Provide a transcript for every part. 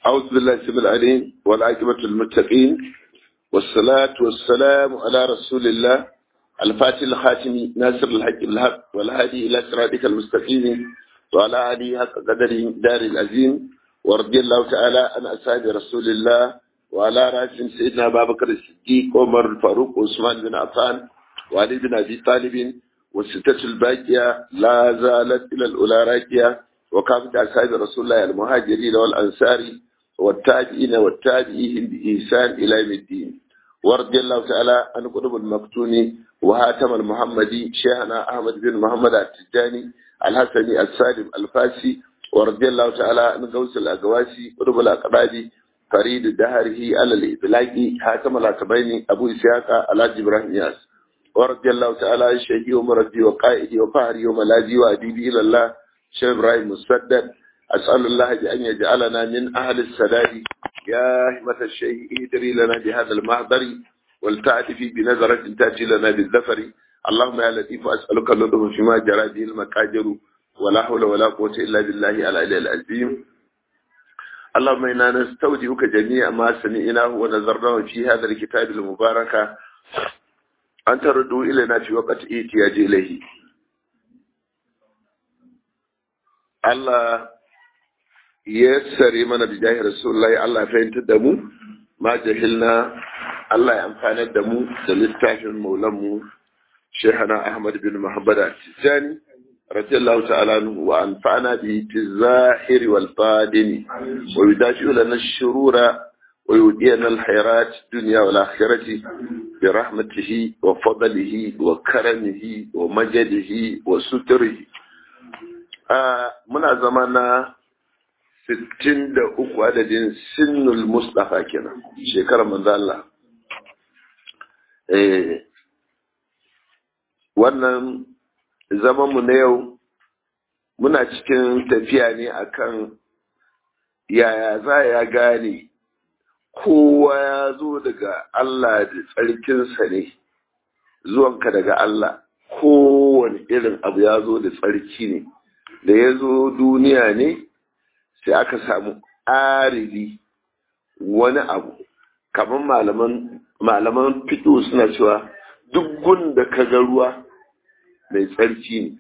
أعوذ بالله السميع العليم والعاقبة للمتقين والصلاة والسلام على رسول الله الفاتح الخاتم ناصر الحق بالحق والهادي إلى صراطك المستقيم وعلى آله حق قدره دار العظيم ورضي الله تعالى عن أصحاب رسول الله وعلى رأسهم سيدنا أبا بكر الصديق عمر الفاروق وعثمان بن عفان وعلي بن أبي طالب والستة الباقية لا زالت إلى الأولى راكية وكافة أصحاب رسول الله المهاجرين والأنصار والتابعين والتابعين بإحسان إلى يوم الدين ورضي الله تعالى عن قطب المفتون وهاتم المحمدي شيخنا أحمد بن محمد التجاني الحسني السالم الفاسي ورضي الله تعالى عن غوث الأقواسي قطب الأقبادي فريد دهره على الإطلاق حاتم الأكبيني أبو إسحاق الحاج إبراهيم ياس ورضي الله تعالى عن شيخي ومرضي وقائدي وفهري وملاذي وأديبي إلى الله شيخ إبراهيم مسدد أسأل الله أن يجعلنا من أهل السداد يا همة الشيخ ادري لنا بهذا المحضر ولتعرفي بنظرة تأتي لنا بالذفر اللهم يا لطيف أسألك اللطف فيما جرى به المكاجر ولا حول ولا قوة إلا بالله العلي العظيم اللهم إنا نستودعك جميع ما سمعناه ونظرناه في هذا الكتاب المبارك أن تردوا إلينا في وقت احتياج إليه Allah ya sare mana da jahil Rasulullahi Allah fahimtar da mu ma jahilna Allah ya amfanar da mu da littafin maulanmu Shehana Ahmad bin Muhammad Tijani radiyallahu ta'ala anhu wa anfa'ana bi tizahiri wal badini wa yudafi'u lana ash-shurura wa yudiyana al-khairat dunya wal akhirati bi rahmatihi wa fadlihi wa karamihi wa majdihi wa sutrihi muna zama na 63 adadin sinnul mustafa kenan shekarar manzo Allah eh wannan zamanmu na yau muna cikin tafiya ne akan yaya za ya gane kowa ya zo daga Allah da tsarkinsa ne zuwanka daga Allah kowane irin abu ya zo da tsarki ne da ya zo duniya ne sai aka samu arili wani abu kamar malaman malaman fito suna cewa duk gun da ka ga ruwa mai tsarki ne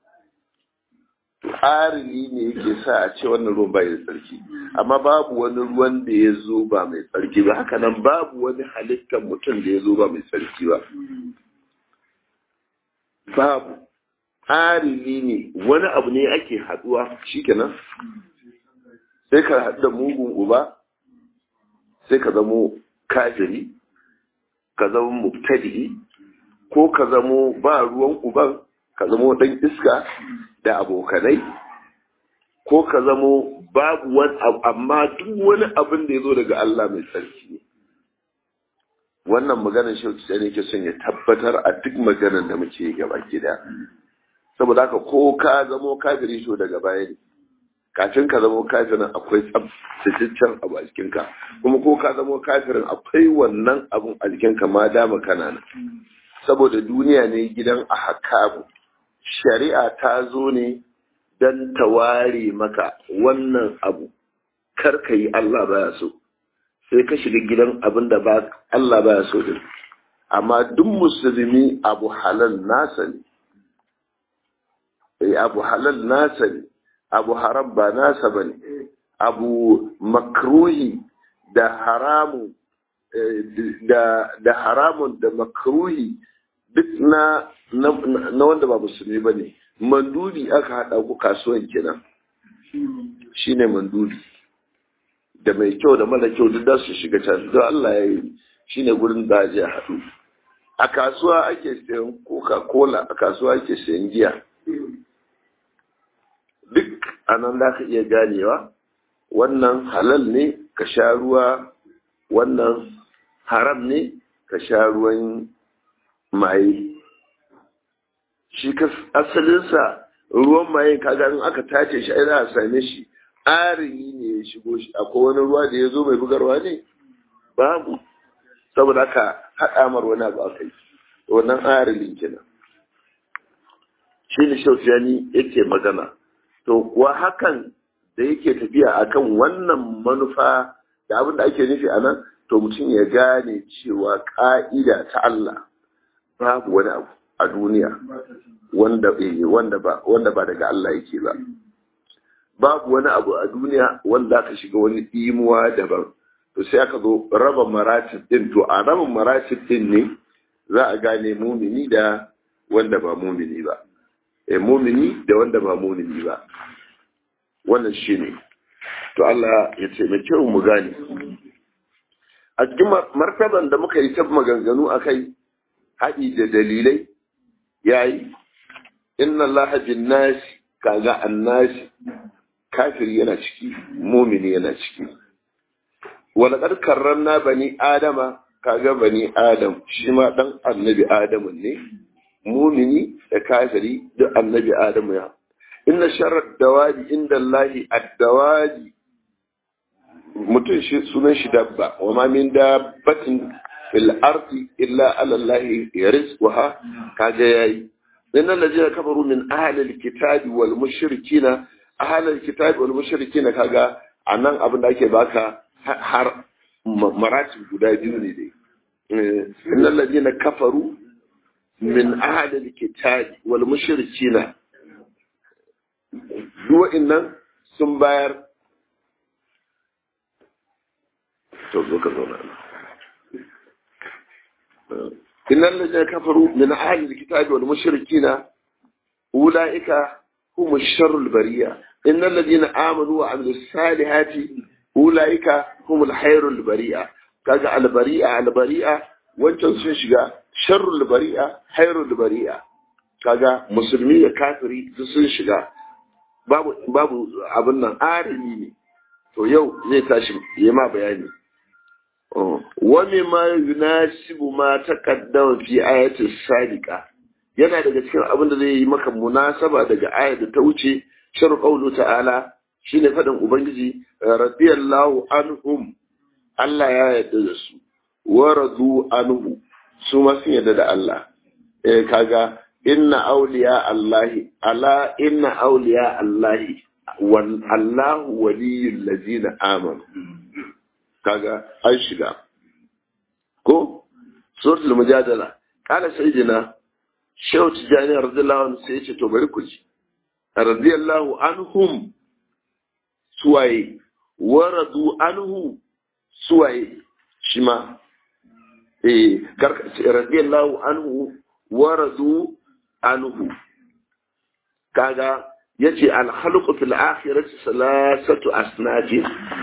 arili ne yake sa a ce wannan ruwan bai da tsarki amma babu wani ruwan da ya zo ba mai tsarki ba haka nan babu wani halittar mutum da ya zo ba mai tsarki ba babu arili ne wani abu ne ake haduwa shikenan sai ka haɗu da mugun uba sai ka zamo kafiri ka zama mubtadi ko ka zamo ba ruwan uban ka zamo dan iska da abokanai ko ka zamo babu wani abu amma duk wani abin da ya zo daga Allah mai sarki ne wannan maganar shauki ne ke son ya tabbatar a duk maganar da muke gaba gida saboda haka ko ka zamo kafiri to daga baya ne kafin ka zamo kafirin akwai tsabtataccen abu a jikinka kuma ko ka zamo kafirin akwai wannan abun a jikinka ma dama kana nan saboda duniya ne gidan a hakamu shari'a ta zo ne don ta ware maka wannan abu kar ka yi Allah baya so sai ka shiga gidan abin da ba Allah baya so din amma duk musulmi abu halal nasa ne abu halal nasa ne abu haram ba nasa ba ne abu makruhi da haramu da, da haramun da makruhi duk na, na, na wanda ba musulmi ba ne manduli aka haɗa ku kasuwan kenan shi ne manduli da mai kyau da mara kyau duk da su shiga can don Allah ya yi shi ne gurin da a haɗu a kasuwa ake sayan coca-cola a kasuwa ake sayan giya duk anan za ka iya ganewa wannan halal ne ka sha ruwa wannan haram ne ka sha ruwan maye shi ka asalinsa ruwan maye kaga in aka tace shi ai za a same shi arini ne ya shigo shi akwai wani ruwa da ya zo mai bugarwa ne babu saboda haka haɗa mar wani abu aka yi wannan arilin kenan shi ne shausiyani yake magana to kuwa hakan da yake tafiya akan wannan manufa da abin da ake nufi a nan to mutum ya gane cewa ƙa'ida ta Allah babu wani abu a duniya wanda wanda ba wanda ba daga Allah yake ba babu wani abu a duniya wanda aka shiga wani imuwa daban to sai aka zo raba maratib din to a raba maratib din ne za a gane mumini da wanda ba mumini ba eh mumini da wanda ba mumini ba wannan shine to Allah ya taimake mu gane a cikin martaban da muka yi ta maganganu akai haɗi da dalilai yayi inna Allah bin nasi kaga annasi kafiri yana ciki mumini yana ciki walaƙar karramna bani adama kaga bani adam shi ma ɗan annabi adamu ne mumini da kafiri duk annabi adamu ya inna sharar dawaji inda Allahi addawaji mutum shi sunan shi dabba wa ma min dabbatin fil ardi illa ala Allahi yarizquha kaga yayi inna allazina kafaru min ahli alkitabi wal mushrikina ahli alkitabi wal mushrikina kaga anan abin da ake baka har maratib guda biyu ne dai innal ladina kafaru min ahli alkitabi wal mushrikina duk innan sun bayar to zo ka zauna innal ladina kafaru min ahli alkitabi wal mushrikina ulaika hum sharrul bariya innal ladina amanu wa amilus salihati ulaika humul hairul bari'a kaga albari'a albari'a wancan sun shiga sharrul bari'a hairul bari'a kaga musulmi da kafiri sun shiga babu babu abin nan arimi ne to yau zai tashi yi ma bayani wa mimma yunasibu ma taqaddama fi ayati sadiqa yana daga cikin abin da zai yi maka munasaba daga ayat da ta wuce shar qawlu ta'ala shine faɗin Ubangiji radiyallahu anhum Allah ya yarda da su wa radu anhu su ma sun yarda da Allah eh kaga inna awliya Allahi ala inna awliya Allahi wal Allahu waliyul ladina amanu kaga an shiga ko suratul mujadala kana sayyidina Shehu Tijjani radiyallahu anhu sai ya ce to bari ku ji radiyallahu anhum suwaye waradu anhu suwaye shi ma eh radiyallahu anhu waradu anhu kaga yace al-khalqu fil akhirati salasatu asnafin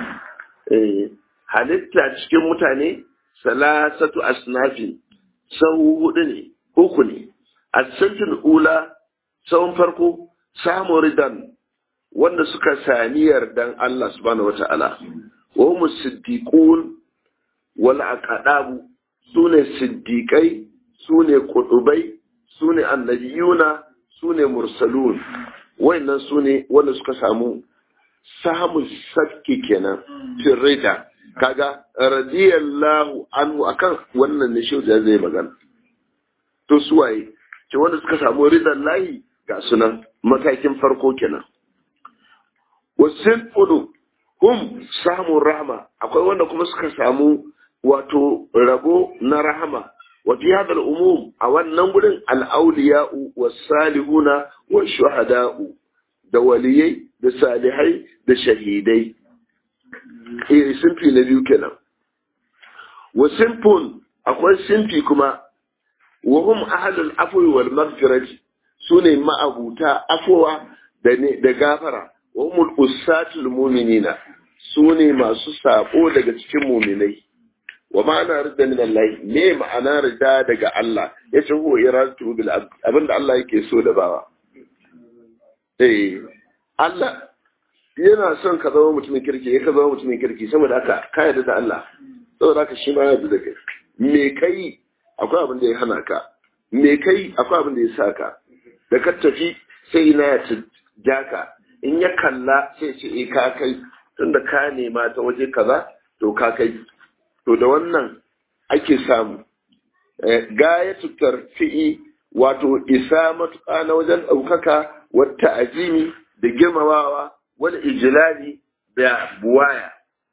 eh halitta cikin mutane salasatu asnafin sau hudu ne uku ne as-santul ula sawun farko samu ridan wanda suka sami yardan Allah subhanahu wata'ala wa hum siddiqun wal aqdabu sune siddiqai sune qutubai sune annabiyuna sune mursalun wayannan sune wanda suka samu samu sakki kenan firrida kaga radiyallahu anhu akan wannan ne shi zai magana to suwaye ce wanda suka samu ridan lahi ga sunan matakin farko kenan wasin fudu hum samun rahama akwai wanda kuma suka samu wato rabo na rahama wa fi hadal umum a wannan gurin al-awliya'u was-salihuna wash-shuhada'u da waliyai da salihai da shahidai eh sinfi na biyu kenan wa sinfun akwai sinfi kuma wa hum ahlul afwi wal maghfirati sune ma'abuta afwa da ne da gafara wa humul usatul mu'minina sune masu sabo daga cikin mu'minai wa ma'ana rida min Allah me ma'ana rida daga Allah yace huwa iradatu bil abinda Allah yake so da bawa eh Allah yana son ka zama mutumin kirki ya ka zama mutumin kirki saboda haka ka yarda da Allah saboda haka shi ma ya yarda da kai me kai akwai abin da ya hana ka me kai akwai abin da ya sa ka da ka tafi sai na ya ja ka in ya kalla sai ce e ka kai tunda ka nema ta waje kaza to ka kai to da wannan ake samu gayatu tarfi'i wato isa matuƙa na wajen ɗaukaka wata ajimi da girmamawa wal ijlali da buwaya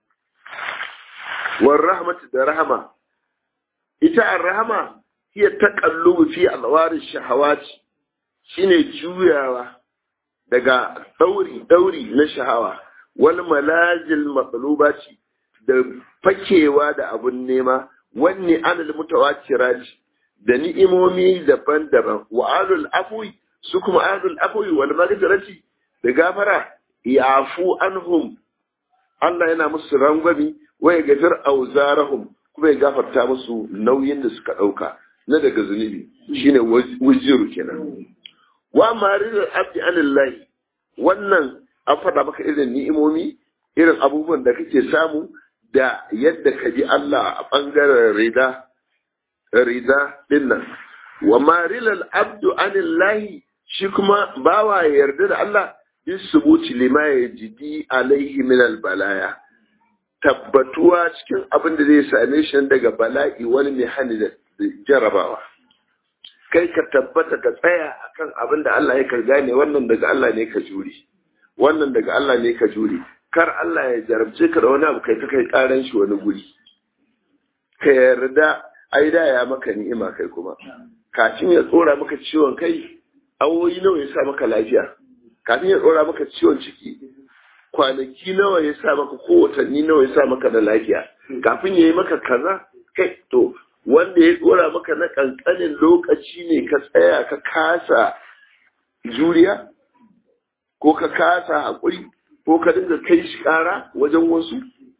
war rahmatu da rahama ita ar-rahama hiya taqallubu fi alwar shahawat shine juyawa daga dauri dauri na shahawa wal malazil maqlubati da fakewa da abun nema wanne anil mutawatirati da ni'imomi daban-daban wa alul afwi su kuma alul afwi wal maghfirati da gafara yafu anhum Allah yana musu rangwami wa ya gafir auzarahum kuma ya gafarta musu nauyin da suka dauka na daga zunubi shine wujiru kenan wa maridul abdi anillahi wannan an faɗa maka irin ni'imomi irin abubuwan da kake samu da yadda ka ji Allah a ɓangaren rida rida dinnan wa marilal abdu anillahi shi kuma bawa ya yarda da Allah bi subuti lima ya jidi alaihi min balaya tabbatuwa cikin abin da zai same shi daga bala'i wani mai hani da jarabawa kai ka tabbata ka tsaya akan abin da Allah ya ka gane wannan daga Allah ne ka jure wannan daga Allah ne ka jure kar Allah ya jarabce ka da wani abu kai ta kai karan shi wani guri ka yarda ai da ya maka ni'ima kai kuma kafin ya tsora maka ciwon kai awoyi nawa ya sa maka lafiya kafin ya tsora maka ciwon ciki kwanaki nawa ya sa maka ko watanni nawa ya sa maka da lafiya kafin ya yi maka kaza kai to wanda ya tsora maka na kankanin lokaci ne ka tsaya ka kasa juriya ko ka kasa haƙuri ko ka dinga kai shi ƙara wajen wasu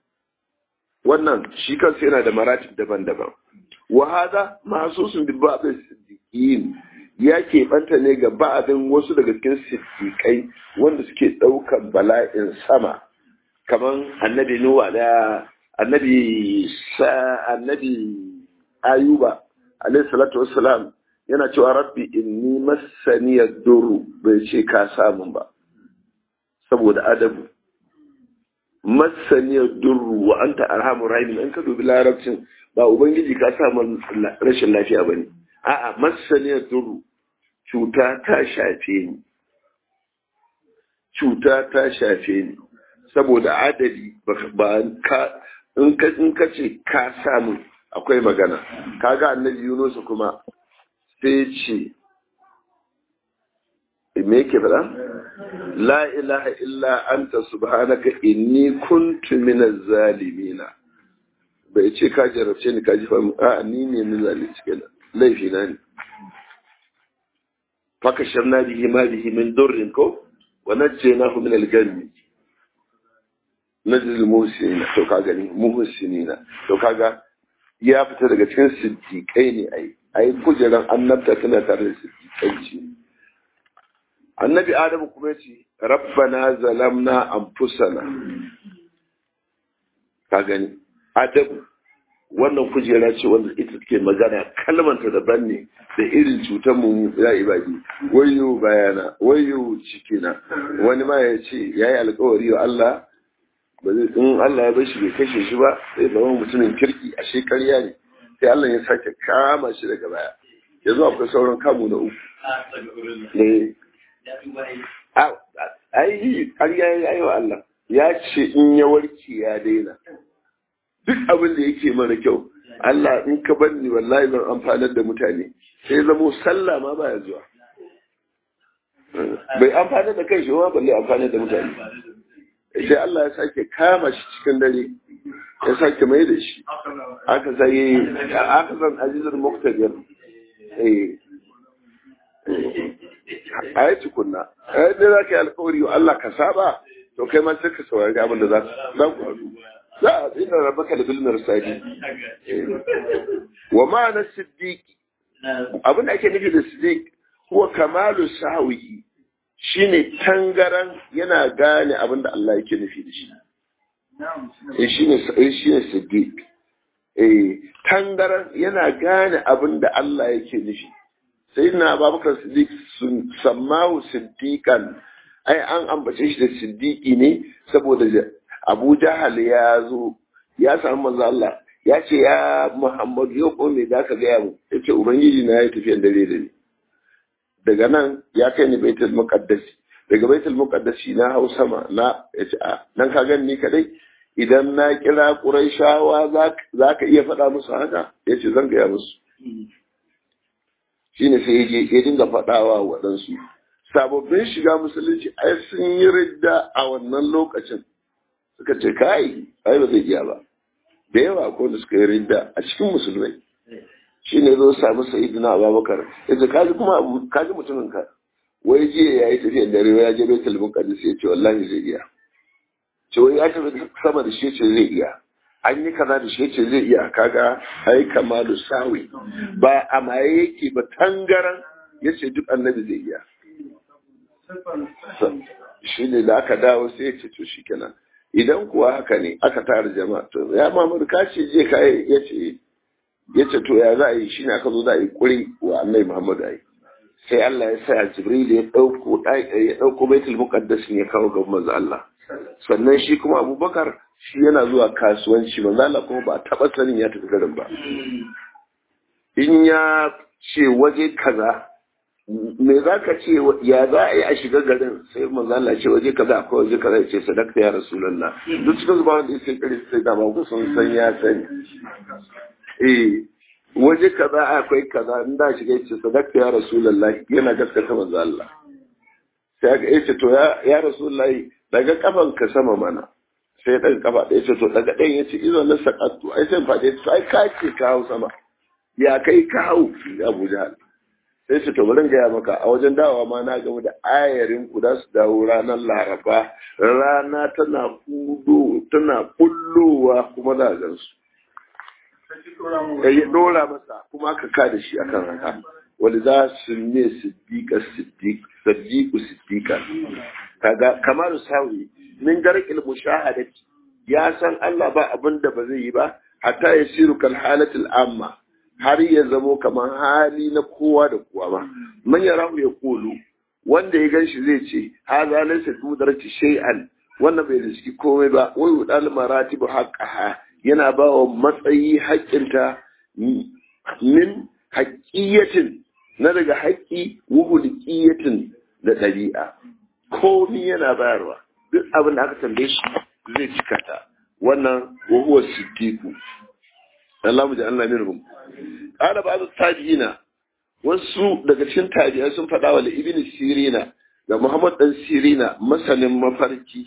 wannan shi kansa yana da maratib daban-daban wa hada mahsusun bi ba'd siddiqin ya keɓanta ne ga ba'adin wasu daga cikin siddiƙai wanda suke ɗaukan bala'in sama kaman annabi nuwa da annabi sa annabi ayuba alayhi salatu wassalam yana cewa rabbi inni massani yadurru bai ce ka samun ba saboda adabu masaniyar durru wa anta arhamur rahimin in ka dubi larabcin ba ubangiji ka sa rashin lafiya bane a'a masaniyar durru cuta ta shafe ni cuta ta shafe ni saboda adadi ba ka in ka in ka ce ka samu akwai magana kaga annabi Yunus kuma sai ce me yake faɗa la ilaha illa anta subhanaka inni kuntu minaz zalimina bai ce ka jarabce ni ka ji fa a ni ne ni zalunci kenan laifi na ne faka sharna bihi ma bihi min durrin ko wa najjaynahu min al-ghammi najzil muhsinina to ka gani muhsinina to kaga ya fita daga cikin siddiqai ne ai ai kujeran annabta tana tare da siddiqai ce annabi adamu kuma ya ce rabbana zalamna anfusana ka gani adamu wannan kujera ce wanda ita take magana kalmanta daban ne da irin cutar mu ya ibadi wayo bayana wayo cikina wani ma ya ce ya yi alkawari wa Allah ba zai in Allah ya bar shi bai kashe shi ba sai zama mutumin kirki a shekarya ne sai Allah ya sake kama shi daga baya yanzu akwai sauran kamu na uku ne ai ƙarya ya yi wa Allah ya ce in ya warke ya daina duk abin da yake mara kyau Allah in ka bar ni wallahi zan amfanar da mutane sai zamo sallah ma baya zuwa bai amfanar da kai shi ma balle amfanar da mutane sai Allah ya sake kama shi cikin dare ya sake mai da shi aka sai aka san azizul muqtadir eh a yi tukunna a yadda za ka yi alkawari wa Allah ka saba to kai ma sai ka saurari abin da za ku haɗu za a tsina rabaka da bilmar sadi wa ma'anar siddiqi abin da ake nufi da siddiq huwa kamalu sahawi shine tangaran yana gane abin da Allah yake nufi da shi eh shine shine siddiq eh tangaran yana gane abin da Allah yake nufi sai na babakar siddiq sun sammahu siddiqan ai an ambace shi da siddiqi ne saboda abu jahal ya zo ya samu manzo Allah ya ce ya muhammadu yau ko me zaka gaya mu ya ce ubangiji na ya tafiyan dare da ni daga nan ya kai ni baitul muqaddas daga baitul muqaddasi na hau sama na yace a nan ka gani ni kadai idan na kira quraishawa za ka iya faɗa musu haka yace zan gaya musu shine sai ya ya dinga faɗawa waɗansu sababbin shiga musulunci ai sun yi ridda a wannan lokacin suka ce kai ai ba zai iya ba da yawa ko da suka yi ridda a cikin musulmai shi ne zo samu sa'idina abubakar ya ce kaji kuma abu kaji mutumin ka wai jiya ya yi tafiyar dare ya je baitul muqaddis ya ce wallahi zai iya ce wai ya tafi sama da shi ce zai iya an yi kaza da shi ce zai iya kaga ai kamalu sawi ba a maye yake ba tangaran ya ce duk annabi zai iya shi ne da aka dawo sai ya ce to shi kenan idan kuwa haka ne aka tara jama'a to ya mamadu ka ce je ka ya ce ya ce to ya za a yi shi ne aka zo za a yi kuri wa annai muhammadu ai sai Allah ya sa jibril ya dauko ya dauko baitul muqaddas ya kawo ga manzo Allah sannan shi kuma abubakar shi yana zuwa kasuwanci manzo Allah kuma ba taba sanin ya tafi garin ba in ya ce waje kaza me za ka ce ya za a yi a shiga garin sai manzo Allah ce waje kaza akwai waje kaza ya ce sadaka ya rasulullah duk cikin zuba wanda sai kare sai da ba ku sun san ya sani eh waje kaza akwai kaza in da shiga ya ce sadaka ya rasulullah yana gaskata manzo Allah sai aka yace to ya ya rasulullah daga kafan ka sama mana sai daga kafa da yace to daga ɗayan yace izo na sakattu ai sai fade sai ka ce ka hau sama ya kai ka hau Abu Jahal sai su to bari gaya maka a wajen dawowa ma na gaba da ayarin ku za su dawo ranar laraba rana tana kudo tana kullowa kuma za a gan su ya dora masa kuma aka ka da shi akan haka wani za su ne siddiqa siddiqu siddiqa kaga kamar sawi min garqil mushahadati ya san Allah ba abin da ba zai yi ba hatta yasiru kal halatil amma har ya zamo kamar hali na kowa da kowa ba man ya rahu ya kulu wanda ya ganshi zai ce ha za laysa tudarci shay'an wannan bai riski komai ba wai udal maratibu haqqaha yana ba wa matsayi haƙƙinta min haƙƙiyatin na daga haƙƙi wuhulqiyatin da ɗabi'a komai yana bayarwa duk abin da aka tambaye shi zai cika ta wannan wa huwa siddiqu Allah mu ji Allah minhum qala ba'd tabi'ina wasu daga cikin tabi'ai sun faɗa wa ibn sirina da muhammad dan sirina masanin mafarki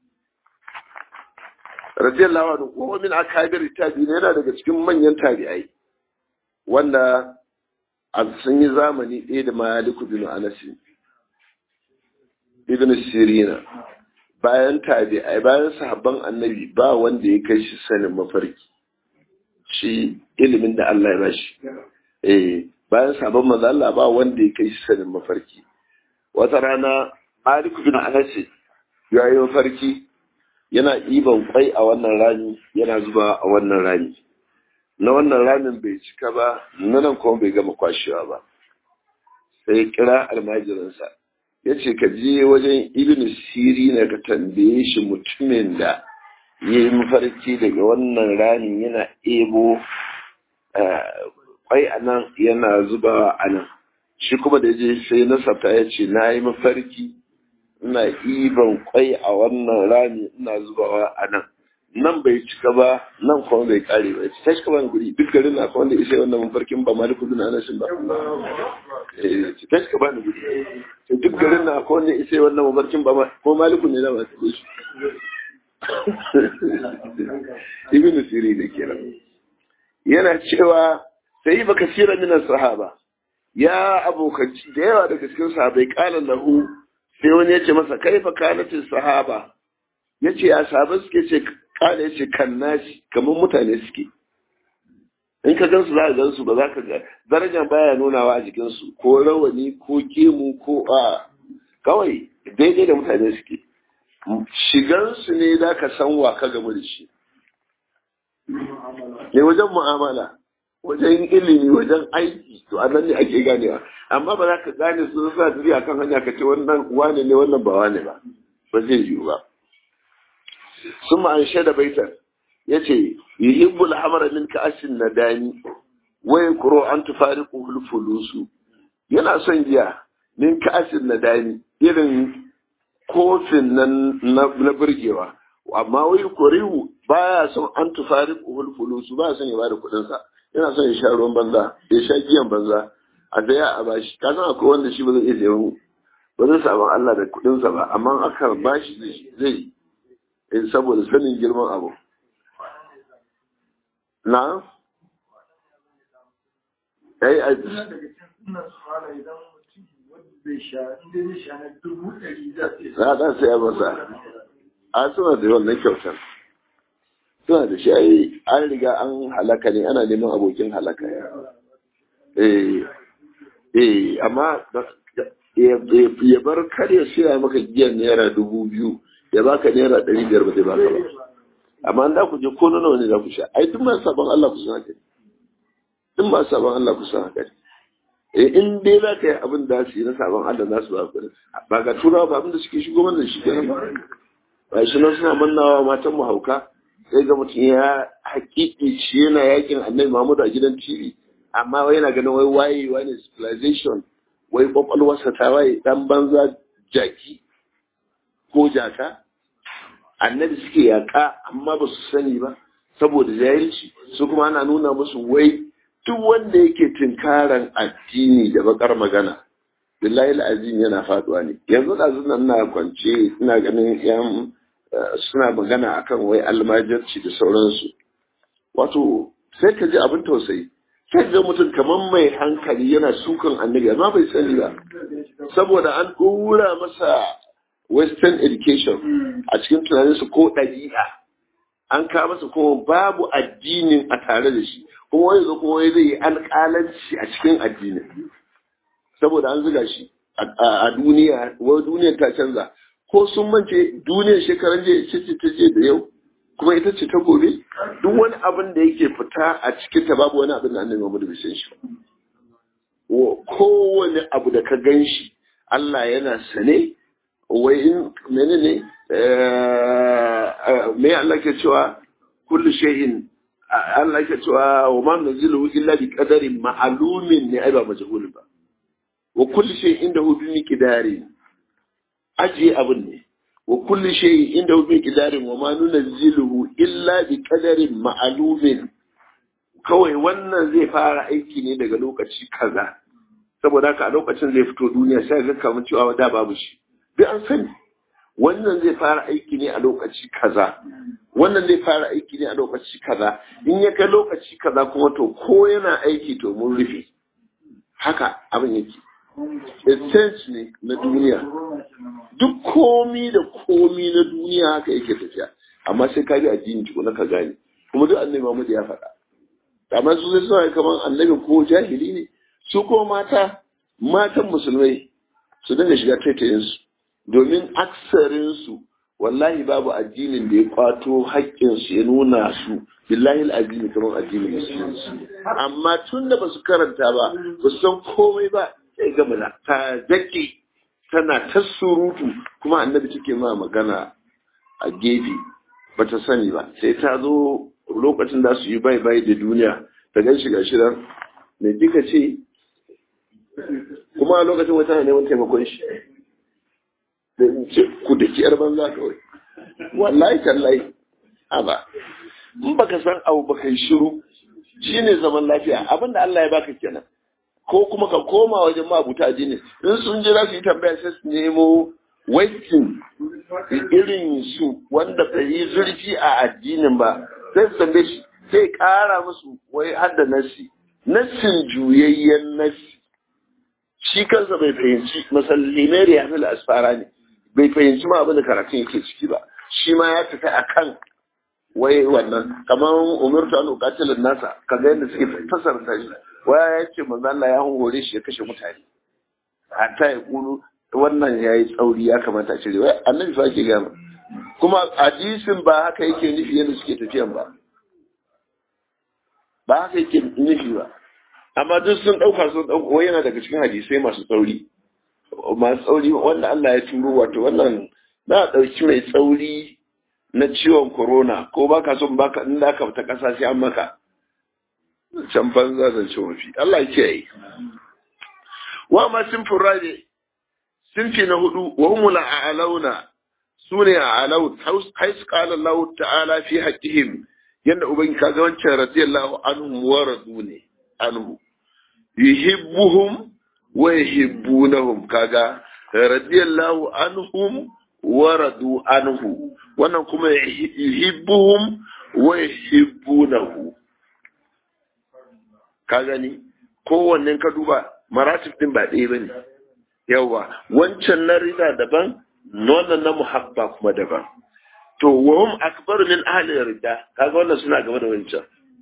radiyallahu anhu ko min akabir tabi'ina yana daga cikin manyan tabi'ai wanda an sun yi zamani ɗaya da maliku bin anas ibn sirina bayan tabi'ai bayan sahabban annabi ba wanda ya kai shi sanin mafarki shi ilimin da Allah ya bashi. Eh, bayan sabon maza Allah ba wanda ya kai shi sanin mafarki. Wata rana Malik bin Anas ya yi mafarki yana iban kwai a wannan rami yana zuba a wannan rami. Na wannan ramin bai cika ba, na nan kuma bai gama kwashewa ba. Sai kira almajirinsa. Ya ce ka je wajen Ibn Sirina ka tambaye shi mutumin da ya yi mafarki daga wannan rani yana ebo kwai a nan yana zubawa a nan shi kuma da je sai nasarta ya ce na yi mafarki ina iban kwai a wannan rami ina zubawa a nan nan bai cika ba nan kuma bai kare ba ta shi kama guri duk garin na kuma wanda isa wannan mafarkin ba maliku bin anasin ba ta shi kama guri duk garin na kuma wanda isa wannan mafarkin ba ko maliku ne na masu shi ibn siri da kenan yana cewa sai baka sira minan sahaba ya abokanci da yawa daga cikin sahabai kala lahu sai wani ya ce masa kaifa kanatin sahaba ya ce ya sahabai suke ce kala ya ce kan nashi kamar mutane suke in ka gansu za ka gansu ba za ka ga darajar baya nunawa a jikinsu ko rawani ko kemu ko a kawai daidai da mutane suke shigansu ne za ka san wa ka gamu da shi ne wajen mu'amala wajen ilimi wajen aiki to a nan ne ake ganewa amma ba za ka gane su sa tafiya kan hanya ka ce wannan wane ne wannan ba wane ba ba zai yiwu ba sun ma'an shaida baitar ya ce yuhibbul hamara min ka'ashin nadani wai kuro an tufariqu hulfulusu yana son giya min ka'ashin nadani irin kofin nan na burgewa amma wai korihu baya son an tufari uhul fulusu ba son ya bada kuɗin sa yana son ya sha ruwan banza ya sha giyan banza a daya a bashi ka san akwai wanda shi ba zai iya sayan ba zai samu Allah da kuɗin sa ba amma aka bashi zai zai saboda sanin girman abu na ai a za a saya masa a suna da wannan kyautar suna da shi ai an riga an halaka ne ana neman abokin halaka eh eh amma ya bar kar ya siya maka giyan naira dubu biyu ya baka naira ɗari biyar ba zai baka ba amma an da ku je ko nawa ne za ku sha ai duk masu sabon Allah ku san haka duk masu sabon Allah ku san haka in dai za ka yi abin da su yi na sabon Allah za su ba ku ba ga turawa ba abin da suke shigo mana shi kenan ba ba shi nan suna mannawa matan mu hauka sai ga mutum ya hakiki shi yana yakin annabi Muhammadu a gidan TV amma wai yana ganin wai wayewa ne civilization wai kwakwalwarsa ta waye dan banza jaki ko jaka annabi suke yaka amma ba su sani ba saboda jahilci su kuma ana nuna musu wai duk wanda yake tinkaran addini da bakar magana billahi azim yana faduwa ne yanzu da nan na kwance ina ganin yan suna magana akan wai almajirci da sauransu wato sai ka ji abin tausayi sai ga mutum kamar mai hankali yana sukan annabi amma bai sani ba saboda an ɗora masa western education a cikin tunaninsu ko ɗabi'a an kawo masa kuma babu addinin a tare da shi kuma wani zo kuma wani zai yi alƙalanci a cikin addinin saboda an zuga shi a duniya wani duniyar ta canza ko sun mance duniyar shekaran jiya ce ce ta je da yau kuma ita ce ta gobe duk wani abin da yake fita a cikin ta babu wani abin da annabi Muhammad bai san shi kowane abu da ka gan shi Allah yana sane wai in menene me Allah ke cewa kullu shay'in Allah ke cewa wa ma nazilu illa bi qadarin ma'lumin ne ai ba majhulun ba wa kullu shay'in indahu bi miqdari ajiye abin ne wa kullu shay'in indahu bi miqdarin wa ma nunzilu illa bi qadarin ma'lumin kawai wannan zai fara aiki ne daga lokaci kaza saboda haka a lokacin zai fito duniya sai ga kamar cewa da babu shi duk an sani wannan zai fara aiki ne a lokaci kaza wannan zai fara aiki ne a lokaci kaza in ya kai lokaci kaza kuma to ko yana aiki to mun rufe haka abin yake essence ne na duniya duk komi da komi na duniya haka yake tafiya amma sai ka bi addini tukuna ka gane kuma duk annabi Muhammad ya faɗa amma su sai suna kamar annabi ko jahili ne su ko mata matan musulmai su dinga shiga taitayinsu domin aksarinsu wallahi babu addinin da ya kwato haƙƙinsu ya nuna su billahi addini kamar addinin musulunci amma tun da ba su karanta ba ba su san komai ba sai ga mana ta zaki tana ta surutu kuma annabi take ma magana a gefe ba ta sani ba sai ta zo lokacin da su yi bai bai da duniya ta gan shiga shirar me kika ce kuma a lokacin wata neman taimakon shi da in ce ku da kiyar banza kawai wallahi tallahi aba in baka san abu baka yi shiru shine zaman lafiya abinda Allah ya baka kenan ko kuma ka koma wajen mabuta jini in sun je za su yi tambaya sai su nemo waitin irin su wanda bai yi zurfi a addinin ba sai su tambaye shi sai kara musu wai hadda nasi nassin juyayyen nasi shi kansa bai fahimci masallimai ya fi asfara ne bai fahimci ma abin da karatun yake ciki ba shi ma ya tafi a kan wai wannan kamar umartu an ukatilin nasa kaga yadda suke fasarta shi waya ya ce manzo Allah ya hore shi ya kashe mutane hatta ya kulu wannan ya yi tsauri ya kamata a cire wai annabi fa ke gama kuma hadisin ba haka yake nufi yadda suke tafiyan ba ba haka yake nufi ba amma duk sun ɗauka sun ɗauka wai yana daga cikin hadisai masu tsauri masu tsauri wanda Allah ya turo wato wannan na ɗauki mai tsauri na ciwon corona ko ba ka son baka in da ka ta ƙasa sai an maka can banza da ce mafi Allah ya kiyaye wa ma sun furade sinfi na hudu wa humul a'launa sune a'laun hais qala Allah ta'ala fi haqqihim yanda ubangi kaga wancan radiyallahu anhum wa radu ne anhu yuhibbuhum wa yuhibbunahum kaga radiyallahu anhum wa radu anhu wannan kuma yuhibbuhum wa yuhibbunahu ka gani kowannen ka duba maratib din ba ɗaya bane yawa wancan na rida daban wannan na muhabba kuma daban to wa hum akbaru min ahli rida kaga wannan suna gaba da wancan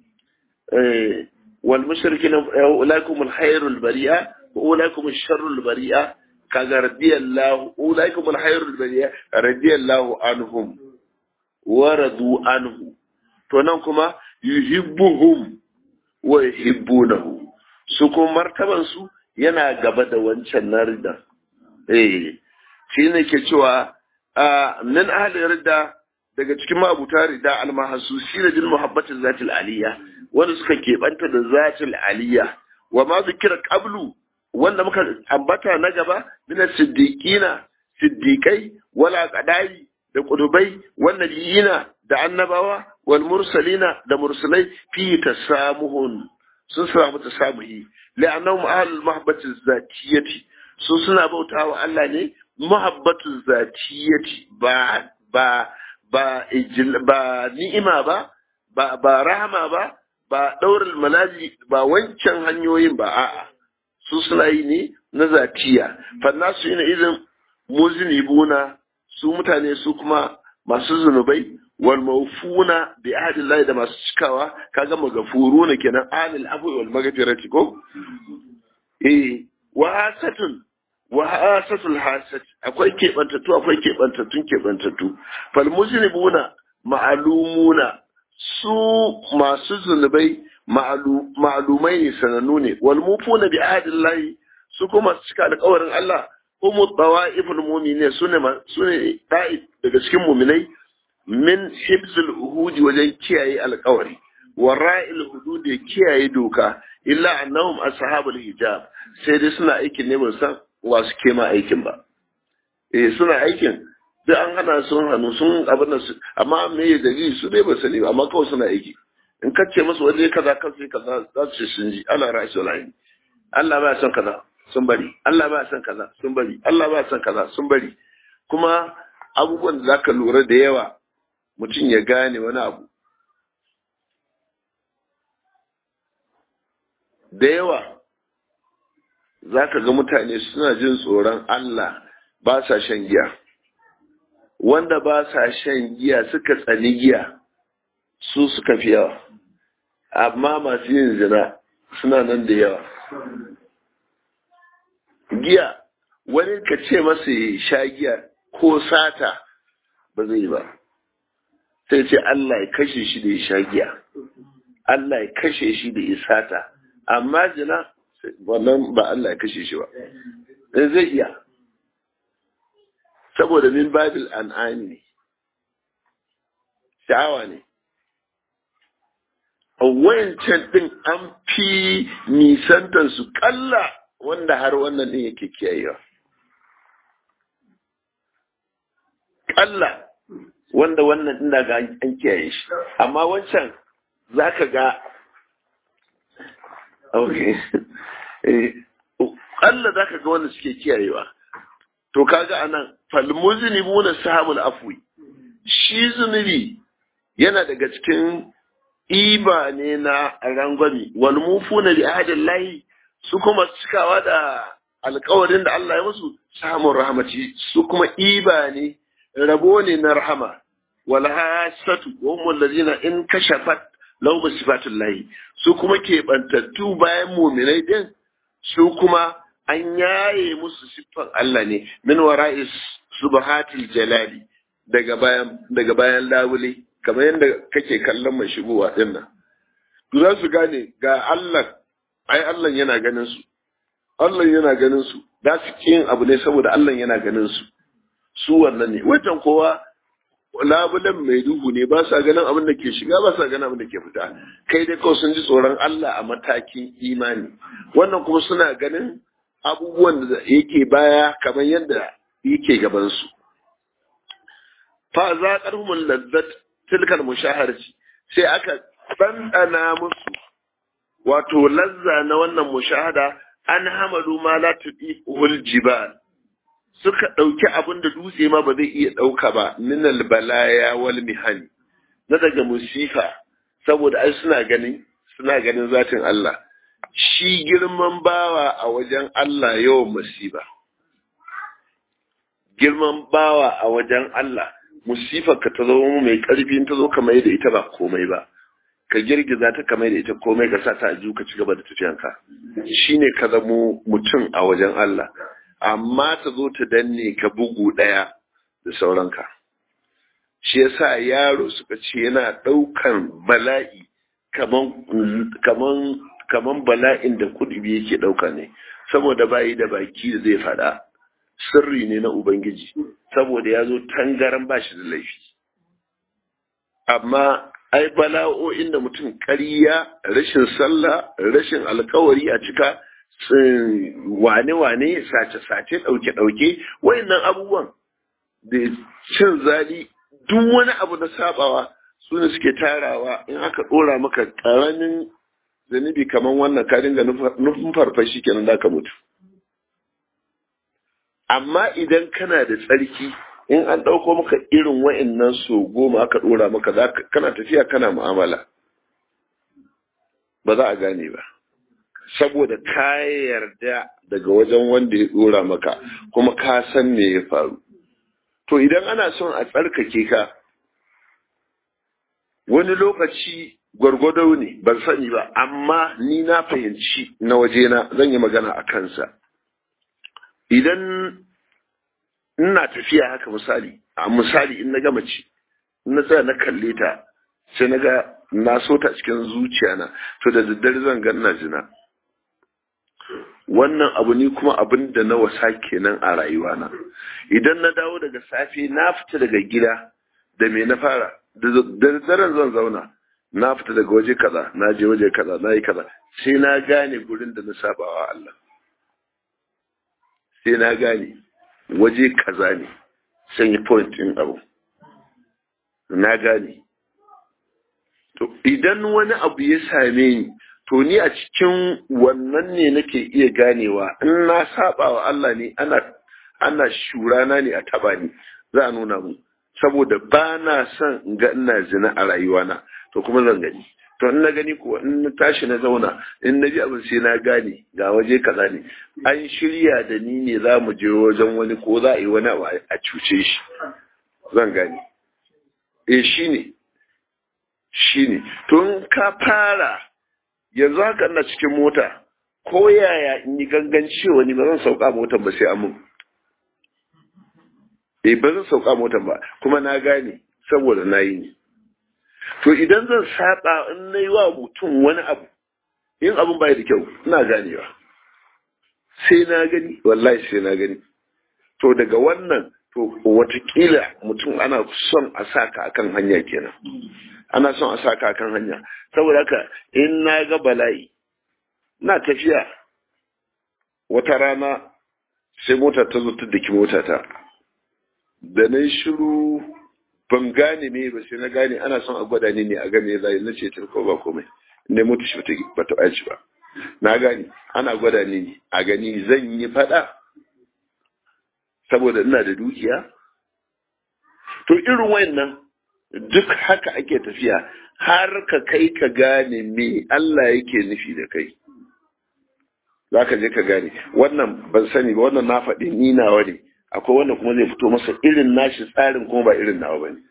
eh wal mushrikina ulaikum al khairul bari'a wa ulaikum al sharrul bari'a kaga radiyallahu ulaikum al khairul bari'a radiyallahu anhum wa radu anhu to nan kuma yuhibbuhum wa yuhibbunahu su kuma martaban su yana gaba da wancan na rida eh shi ne ke cewa min ahli rida daga cikin mabuta rida almahasusi da jin muhabbatin zatil aliyya wanda suka keɓanta da zatil aliyya wa ma zikira qablu wanda muka ambata na gaba min siddiqina siddiqai wala qadai da kudubai wan nabiyina da annabawa wal mursalina da mursalai fi tasamuhun sun samu tasamuhi la'annahum ahlul mahabbati zatiyati su suna bautawa Allah ne mahabbatu zatiyati ba ba ba ba ni'ima ba ba ba rahama ba ba daurul malaji ba wancan hanyoyin ba a'a su suna yi ne na zatiya fannasu ina idan muzinibuna su mutane su kuma masu zunubai wal mawfuna bi ahdillahi da masu cikawa kaga magafuruna kenan anil afwi wal maghfirati ko eh wa hasatun wa hasatul hasat akwai kebantattu akwai kebantattun kebantattu fal muzinibuna ma'alumuna su masu zunubai ma'alumai ne sanannu ne wal mufuna bi ahdillahi su kuma cika alƙawarin Allah humu tawa'iful mu'minin sune sune da'i daga cikin mu'minai min hibzul uhudi wajen kiyaye alƙawari wa ra'il hudud kiyaye doka illa annahum ashabul hijab sai dai suna aikin ne ban san wa su kema aikin ba eh suna aikin duk an hana sun hannu sun abin da su amma me ya dalili su dai ba sani ba amma kawai suna aiki in ka ce musu waje kaza kan sai kaza za su ce sun ji Allah rashi walahi Allah ba son kaza sun bari Allah ba son kaza sun bari Allah ba son kaza sun bari kuma abubuwan da zaka lura da yawa mutum ya gane wani abu da yawa za ka ga mutane suna jin tsoron Allah ba sa shan giya wanda ba sa shan giya suka tsani giya su suka fi yawa amma masu yin zina suna nan da yawa giya wani ka ce masa ya sha giya ko sata ba zai ba sai ce Allah ya kashe shi da ya sha giya Allah ya kashe shi da ya sata amma zina wannan ba Allah ya kashe shi ba zai iya saboda min babil an'ami ne sha'awa ne a wayancan din an fi nisantar su kalla wanda har wannan din yake kiyayewa kalla wanda wannan din daga an kiyaye shi amma wancan zaka ga okay Allah za ka ga wanda suke kiyayewa. To kaga anan falmuzini muna sahabul afwi. Shi zunubi yana daga cikin iba ne na rangwami wal mufuna bi ahdillahi su kuma cikawa da alkawarin da Allah ya musu samun rahmaci su kuma iba ne rabo ne na rahama wal hasatu wa hum allazina in kashafat lahu bi sifatillahi su kuma ke bantattu bayan mu'minai din su kuma an yaye musu siffan Allah ne min wara'i subhatil jalali daga bayan daga bayan labule kamar yadda kake kallon mai shigowa din nan to za su gane ga Allah ai Allah yana ganin su Allah yana ganin su da su kin abu ne saboda Allah yana ganin su su wannan ne wajen kowa labulen mai duhu ne ba sa ganin abin da ke shiga ba sa ganin abin da ke fita kai dai kawai sun ji tsoron Allah a matakin imani wannan kuma suna ganin abubuwan da yake baya kamar yadda yake gabansu fa za ƙarfin lazzat tilkar mushaharci sai aka ɗanɗana musu wato lazza na wannan mushahada an hamadu ma la tuɗi jibal suka ɗauki abin da dutse ma ba zai iya ɗauka ba minal balaya wal mihani na daga musifa saboda ai suna ganin suna ganin zatin Allah shi girman bawa a wajen Allah yawan musiba girman bawa a wajen Allah musifar ka ta zo mai ƙarfi ta zo kamar da ita ba komai ba ka girgiza ta kamar da ita komai ka sa ta a ka ci gaba da tafiyanka shine ka zamo mutum a wajen Allah amma ta zo ta danne ka bugu ɗaya da sauranka shi yasa yaro suka ce yana ɗaukan bala'i kaman kaman kaman bala'in da kudubi yake ɗauka ne saboda bayi da baki da zai faɗa sirri ne na ubangiji saboda ya zo tangaran ba shi da laifi amma ai bala'o'in da mutum ƙarya rashin sallah rashin alkawari a cika wane-wane sace-sace ɗauke-ɗauke wayannan abubuwan da cin zali duk wani abu na sabawa su ne suke tarawa in aka ɗora maka ƙaramin zanibi kamar wannan ka dinga nufin farfashi kenan da ka mutu amma idan kana da tsarki in an ɗauko maka irin wa'annan so goma aka ɗora maka kana tafiya kana mu'amala ba za a gane ba saboda ka yarda daga wajen wanda ya ɗora maka kuma ka san me ya faru to idan ana son a tsarkake ka wani lokaci gwargwado ne ban sani ba amma ni na fahimci na wajena zan yi magana a kansa idan ina tafiya haka misali a misali in na gama ci na tsaya na kalle ta sai na ga na so ta cikin zuciya na to da daddare zan ga ina jina wannan abu ni kuma abin da na wasa kenan a rayuwana idan na dawo daga safe na fita daga gida da me na fara da daddaren zan zauna na fita daga waje kaza na je waje kaza na yi kaza sai na gane gurin da na sabawa Allah sai na gane waje kaza ne sai yi point din abu na gane to idan wani abu ya same ni to ni a cikin wannan ne nake iya ganewa in na saba wa Allah ne ana ana shurana ne a taba ni za a nuna mu saboda ba na son in ga ina zina a rayuwana to kuma zan gani to in na gani kuwa in na tashi na zauna in na ji abin sai na gane ga waje kaza ne an shirya da ni ne za mu je wajen wani ko za a yi wani abu a cuce shi zan gane eh shine shine to in ka fara yanzu haka ina cikin mota ko yaya in yi ganganci wani ba zan sauka motar ba sai amin eh ba zan sauka motar ba kuma na gane saboda na yi ne to idan zan saba in na yi wa mutum wani abu in abin bai da kyau ina ganewa sai na gani wallahi sai na gani to daga wannan to watakila mutum ana son a saka akan hanya kenan ana son a saka akan hanya saboda haka in na ga bala'i na tafiya wata rana sai mota ta zo ta daki mota ta da na shiru ban gane me ba sai na gane ana son a gwada ni ne a game zai na ce ko ba komai ne mutu shi ba ta ɓaci ba na gane ana gwada ni ne a gani zan yi faɗa saboda ina da dukiya to irin wayannan duk haka ake tafiya har ka kai ka gane me Allah yake nufi da kai za ka je ka gane wannan ban sani ba wannan na faɗi ni nawa ne akwai wanda kuma zai fito masa irin nashi tsarin kuma ba irin nawa ba ne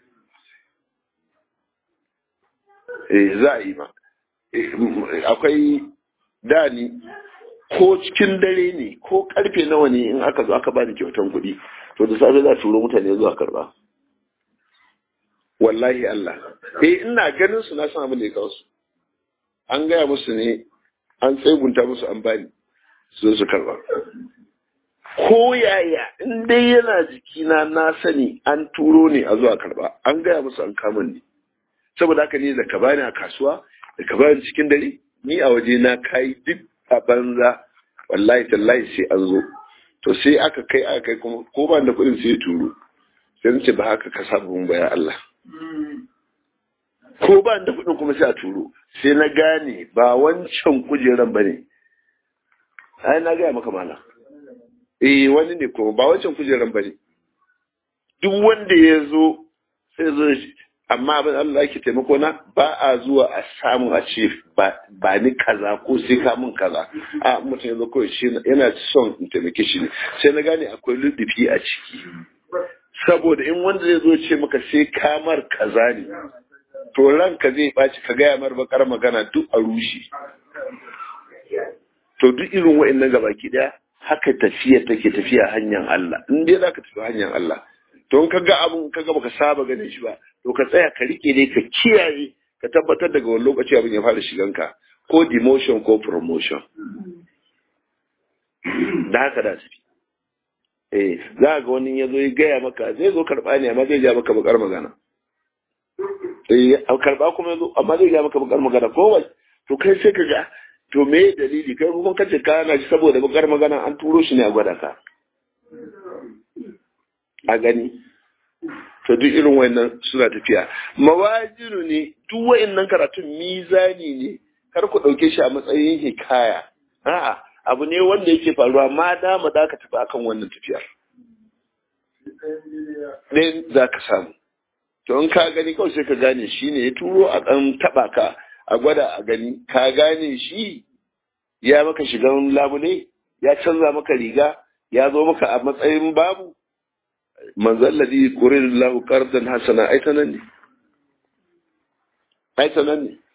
eh za a yi ma akwai dani ko cikin dare ne ko karfe nawa ne in aka zo aka ba ni kyautan kuɗi to da safe za a turo mutane zuwa karba wallahi Allah eh ina ganin su na san abin da ya kawo su an gaya musu ne an tsegunta musu an bani su su karba ko yaya in dai yana jikina na sani an turo ne a zuwa karba an gaya musu an kama ni saboda haka ne da ka bani a kasuwa da ka bani cikin dare ni a waje na kai duk a banza wallahi tallahi sai an zo to sai aka kai aka kai kuma ko ba da kuɗin sai ya turo sai ce ba haka ka saba mun bayan Allah ko ba da kuɗin kuma sai a turo sai na gane ba wancan kujeran ba ne ai na gaya maka mala eh wani ne kuma ba wancan kujeran ba ne duk wanda ya zo sai zo amma abin Allah yake taimako na ba a zuwa a samu a ce ba ni kaza ko sai ka mun kaza a mutum ya zo kawai shi yana son in taimake shi ne sai na gane akwai ludufi a ciki saboda in wanda zai zo ce maka sai kamar kaza ne to ranka zai ɓaci ka gaya mar bakar magana duk a rushe to duk irin wa'annan gabaki daya haka tafiya take tafiya hanyar Allah in dai zaka tafi hanyar Allah to in kaga abun kaga baka saba ganin shi ba to ka tsaya ka rike ne ka kiyaye ka tabbatar daga wani lokaci abin ya fara shigan ka ko demotion ko promotion da haka da su eh za ga wani ya zo ya gaya maka zai zo karba ne amma zai ja maka bakar magana eh karba kuma ya zo amma zai ja maka bakar magana ko wai to kai sai ka ga to me dalili kai kuma kace ka na shi saboda bakar magana an turo shi ne a gwada ka a gani to duk irin wayannan suna tafiya mawajinu ne duk wayannan karatun mizani ne kar ku dauke shi a matsayin hikaya a'a abu ne wanda yake faruwa ma dama da ka tafi akan wannan tafiyar ɗayan za ka samu to in ka gani kawai sai ka gane shi ne ya turo a ɗan taɓa ka a gwada a gani ka gane shi ya maka shigan labule ya canza maka riga ya zo maka a matsayin babu manzan ladi kurin lahu qardan hasana ai sanan ne ai sanan ne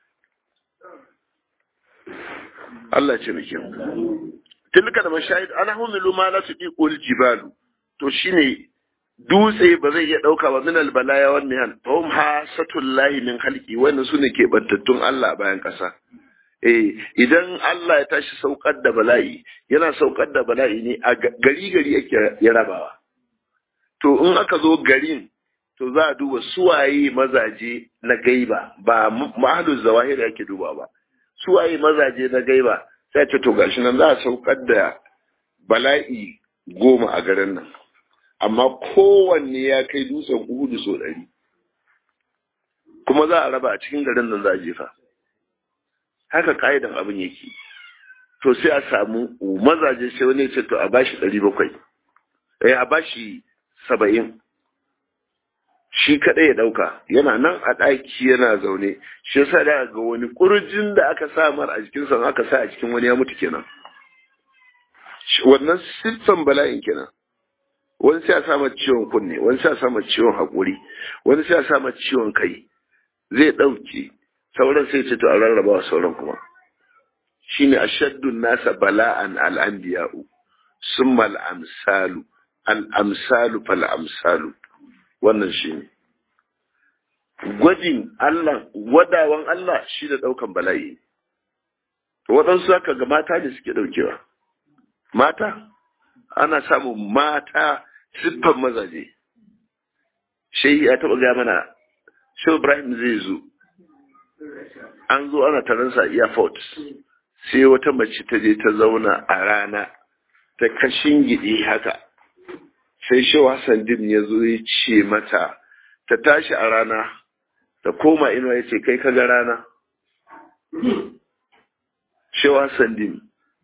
Allah ce muke tilka da mashahid ana humilu ma la tudiqul jibalu to shine dutse ba zai iya dauka ba min albalaya wan nihan fa hum hasatullahi min khalqi wannan sune ke bantattun Allah bayan kasa eh idan Allah ya tashi saukar da bala'i yana saukar da bala'i ne a gari gari yake ya rabawa to in aka zo garin to za a duba suwaye mazaje na gaiba ba mahalul zawahir yake duba ba suwaye mazaje na gaiba sai ce to gashi nan za a saukar da bala'i goma a garin nan amma kowanne ya kai dutsen uhudu so ɗari kuma za a raba a cikin garin nan za a jefa haka ka'idan abin yake to sai a samu mazaje sai wani ce to a bashi ɗari bakwai eh a bashi saba'in shi kaɗai ya ɗauka yana nan a ɗaki yana zaune shi yasa da ga wani ƙurjin da aka sa mar a jikinsa aka sa a cikin wani ya mutu kenan wannan siffan bala'in kenan wani sai a sama ciwon kunne wani sai a sama ciwon haƙuri wani sai a sama ciwon kai zai ɗauke sauran sai ce to a rarraba wa sauran kuma shine ashaddun nasa bala'an al'anbiya'u summa al'amsalu al'amsalu fal amsalu wannan shine gwajin Allah wadawan Allah shi da ɗaukan bala'i to waɗansu aka ga mata ne suke ɗaukewa mata ana samun mata siffan mazaje shehi ya taɓa gaya mana shi ibrahim zai zo an zo ana taransa a airport sai wata mace ta je ta zauna a rana ta kashin gidi haka sai shi hassan din ya zo ya ce mata ta tashi a rana ta koma inuwa ya ce kai kaga rana shi hassan din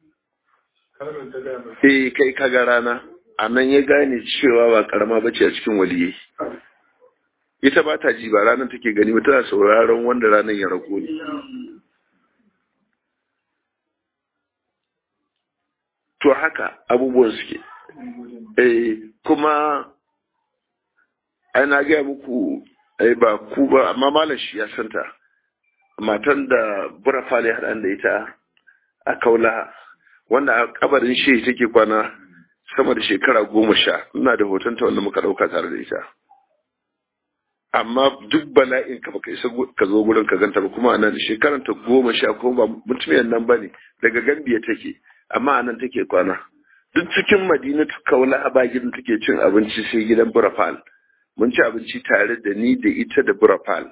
eh kai kaga rana a nan ya gane cewa ba karama bace a cikin waliyai ita ba ta ji ba ranar take gani ba tana sauraron wanda ranar ya rako ne to haka abubuwan suke eh kuma ai na gaya muku ai ba ku ba amma malam shi ya santa matan da burafale haɗan da ita a kaula wanda a kabarin shi take kwana sama da shekara goma sha ina da hotonta wanda muka ɗauka tare da ita amma duk bala'in ka baka isa ka zo gurin ka ganta ba kuma anan shekaran ta goma sha ko ba mutumiyar nan bane daga gambiya take amma anan take kwana duk cikin madina ta kaula a bagin take cin abinci sai gidan burafal mun ci abinci tare da ni da ita da burafal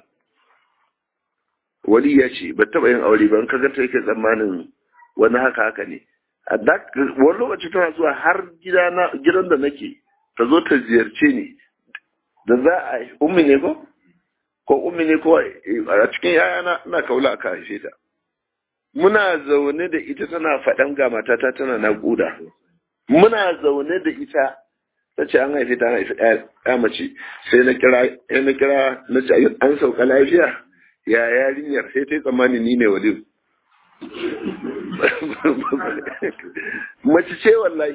wali ya ce ba taba yin aure ba in ka ganta yake tsammanin wani haka haka ne wani lokaci tana zuwa har gidan da nake ta zo ta ziyarce ni da za a ummi ne ko ko ummi ne ko a cikin yayana ina kaula aka haife ta muna zaune da ita tana faɗan ga matata tana naƙuda muna zaune da ita ta ce an haife ta an haife ya mace sai na kira na kira na ce an sauka lafiya ya yarinyar sai ta yi tsammani ni ne walim mace ce wallahi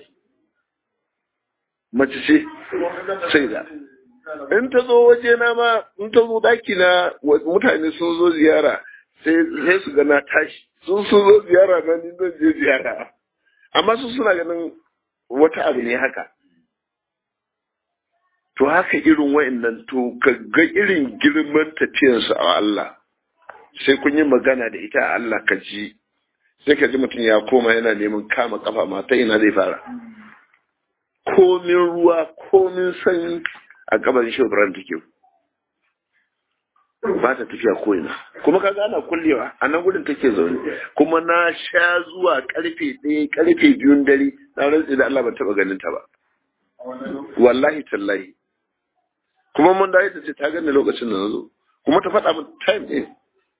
mace ce sai da in ta zo waje na ma in ta zo daki na mutane sun zo ziyara sai su ga na tashi sun sun zo ziyara na ni zan je ziyara amma su suna ganin wata abu ne haka to haka irin wa'annan to ka ga irin girman tafiyarsu a Allah sai kun yi magana da ita a Allah ka ji sai ka ji mutum ya koma yana neman kama kafa mata ina zai fara komin ruwa komin sanyi a kabarin shaudaran take ba ta tafiya ko'ina kuma ka gana kullewa a nan gudun take zaune kuma na sha zuwa karfe ɗaya karfe biyun dare na rantsi da Allah ban taɓa ganin ta ba wallahi tallahi kuma mun da ta ce ta gani lokacin da na zo kuma ta faɗa min time ɗin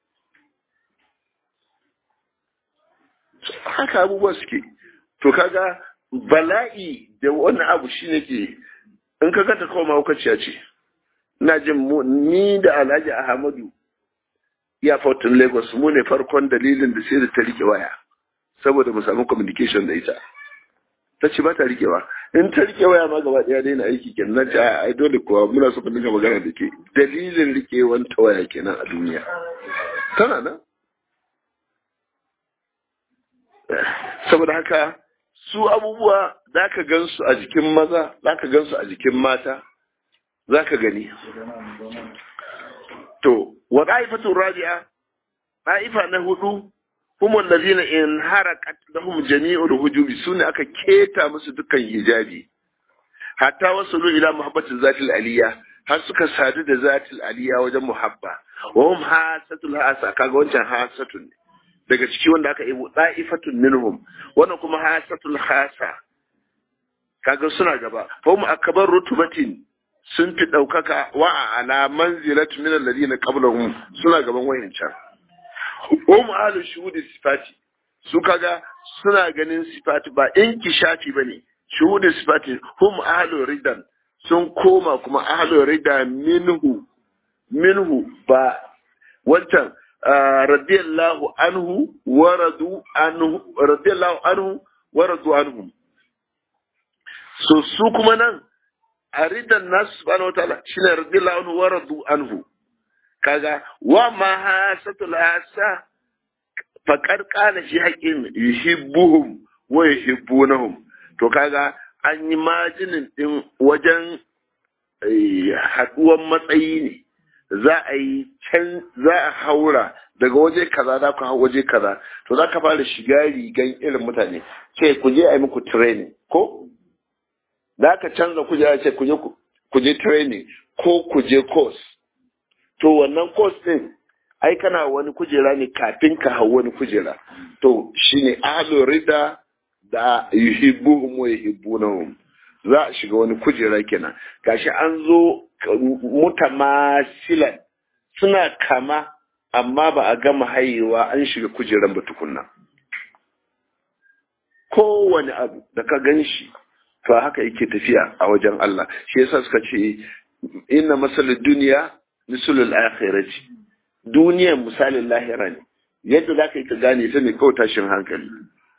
haka abubuwa suke to kaga bala'i da wani abu shine ke in ka ganta kawai mahaukaciya ce ina jin ni da alhaji ahmadu ya fautin lagos mu ne farkon dalilin da sai da ta rike waya saboda mu samu communication da ita ta ce ba ta rikewa in ta rike waya ma gaba daya daina aiki kenan na ce ai dole kuwa muna so ku dinga magana da ke dalilin rikewan ta waya kenan a duniya tana nan saboda haka su abubuwa za ka gansu a jikin maza za ka gansu a jikin mata za ka gani to wa ɗa'ifatun rabi'a ɗa'ifa na hudu kuma lazina in harakat lahum jami'ul hujubi sune aka keta musu dukkan hijabi hatta wasu ila muhabbatin zatil aliyya har suka sadu da zatil aliyya wajen muhabba wa hum hasatul hasa kaga wancan hasatun ne daga ciki wanda aka yi da'ifatun minhum wannan kuma hasatul hasa kaga suna gaba fa hum akbar rutubatin sun fi daukaka wa ala manzilatu min alladhina qablahum suna gaban wayancan hum ahlu shuhudi sifati su kaga suna ganin sifati ba inkishafi bane shuhudi sifati hum ahlu ridan sun koma kuma ahlu rida minhu minhu ba wancan radiyallahu anhu waradu anhu radiyallahu anhu waradu anhu so su kuma nan a ridan nasu subhanahu wataala shine radiyallahu anhu waradu anhu kaga wa ma hasatul hasa faqad qala shi haqqin yuhibbuhum wa yuhibbunahum to kaga an yi majinin din wajen haduwan matsayi ne za a yi can za a haura daga waje kaza za ku hau waje kaza to za ka fara shiga rigan irin mutane ce ku je a yi muku training ko za ka canza kujera ce ku je training ko ku je course to wannan course din ai kana wani kujera ne kafin ka hau wani kujera to shine ahlu rida da yuhibbuhum wa yuhibbunahum za a shiga wani kujera kenan gashi an zo mutamasilan suna kama amma ba a gama hayewa an shiga kujeran ba tukunna kowane abu da ka gan shi to haka yake tafiya a wajen Allah shi yasa suka ce inna masalul duniya misalul akhirati duniyan misalin lahira ne yadda za ka yi ka gane ta ne kawai tashin hankali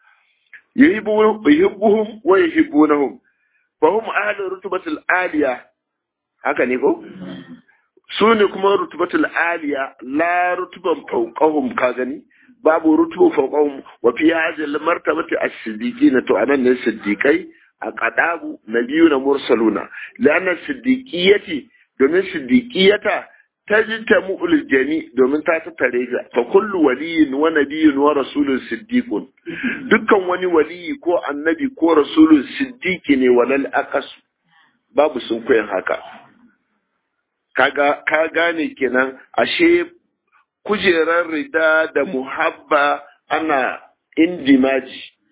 yuhibbuhum wa yuhibbunahum fa hum ahlu rutubatil aliya haka ne ko su ne kuma rutubatul aliya la rutuban fawqahum ka gani babu rutubu fawqahum wa fi hadhihi al-martabati as-siddiqin to anan ne siddiqai a qadabu nabiyuna mursaluna lana siddiqiyati domin siddiqiyata tajtamu al-jami domin ta tattare ga fa kullu waliyin wa nabiyyun wa rasulun siddiqun dukkan wani waliyi ko annabi ko rasulun siddiqi ne walal aqas babu sun koyan haka kaga ka gane kenan ashe kujerar rida da muhabba ana indimaji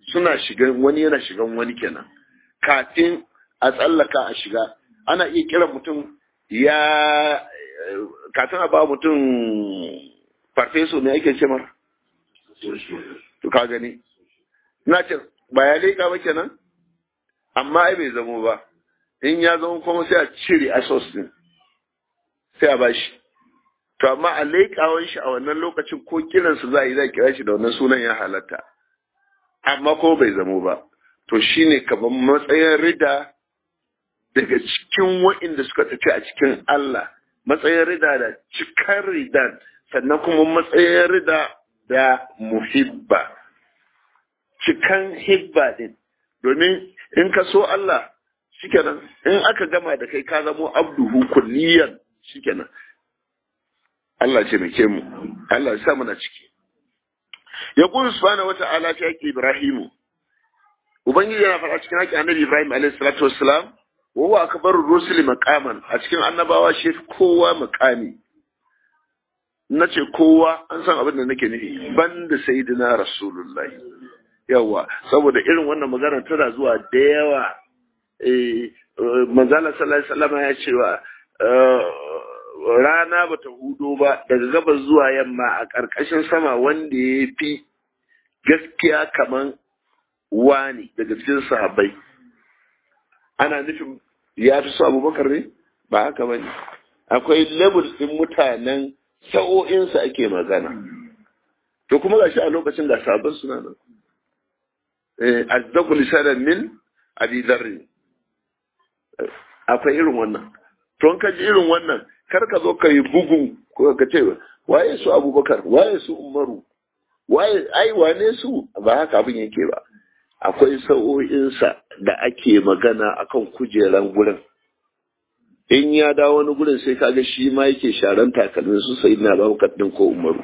suna shigan wani yana shigan wani kenan kafin a tsallaka a shiga ana iya kiran mutum ya kafin a ba mutum farfeso ne ake ce mara to ka gani na ce ba ya leƙa ba kenan amma ai bai zamo ba in ya zama kuma sai a cire asos din sai a bashi to amma a leƙawan shi a wannan lokacin ko kiransu za a yi za a kira shi da wannan sunan ya halatta amma ko bai zamo ba to shine kamar matsayin rida daga cikin wa'inda suka tafi a cikin Allah matsayin rida da cikar ridan sannan kuma matsayin rida da muhibba cikan hibba din domin in ka so Allah shikenan in aka gama da kai ka zamo abduhu kulliyan shikenan Allah ce mai mu Allah ya sa muna ciki ya qulu subhanahu wata'ala ta yake Ibrahimu ubangiji yana faɗa cikin haƙƙin annabi Ibrahim alaihi salatu wassalam wa huwa akbaru rusuli maqaman a cikin annabawa shi kowa maqami nace kowa an san abin da nake nufi banda sayyidina rasulullahi yawa saboda irin wannan magana tana zuwa da yawa eh manzala sallallahu alaihi wasallam ya ce wa rana bata hudo ba daga gabas zuwa yamma a ƙarƙashin sama wanda ya fi gaskiya kaman wani daga cikin sahabbai ana nufin ya fi so abubakar ne ba haka ba ne akwai levels ɗin mutanen sa'o'insa ake magana to kuma gashi a lokacin ga sabon suna nan azdaqu lisanan min abi dharr akwai irin wannan to ka ji irin wannan kar ka zo ka yi bugu ko ka ce waye su abubakar waye su umaru waye ai wane su ba haka abin yake ba akwai sa'o'insa da ake magana akan kujeran gurin in ya dawo wani gurin sai kaga shi ma yake sharan takalmin su sai na babakar din ko umaru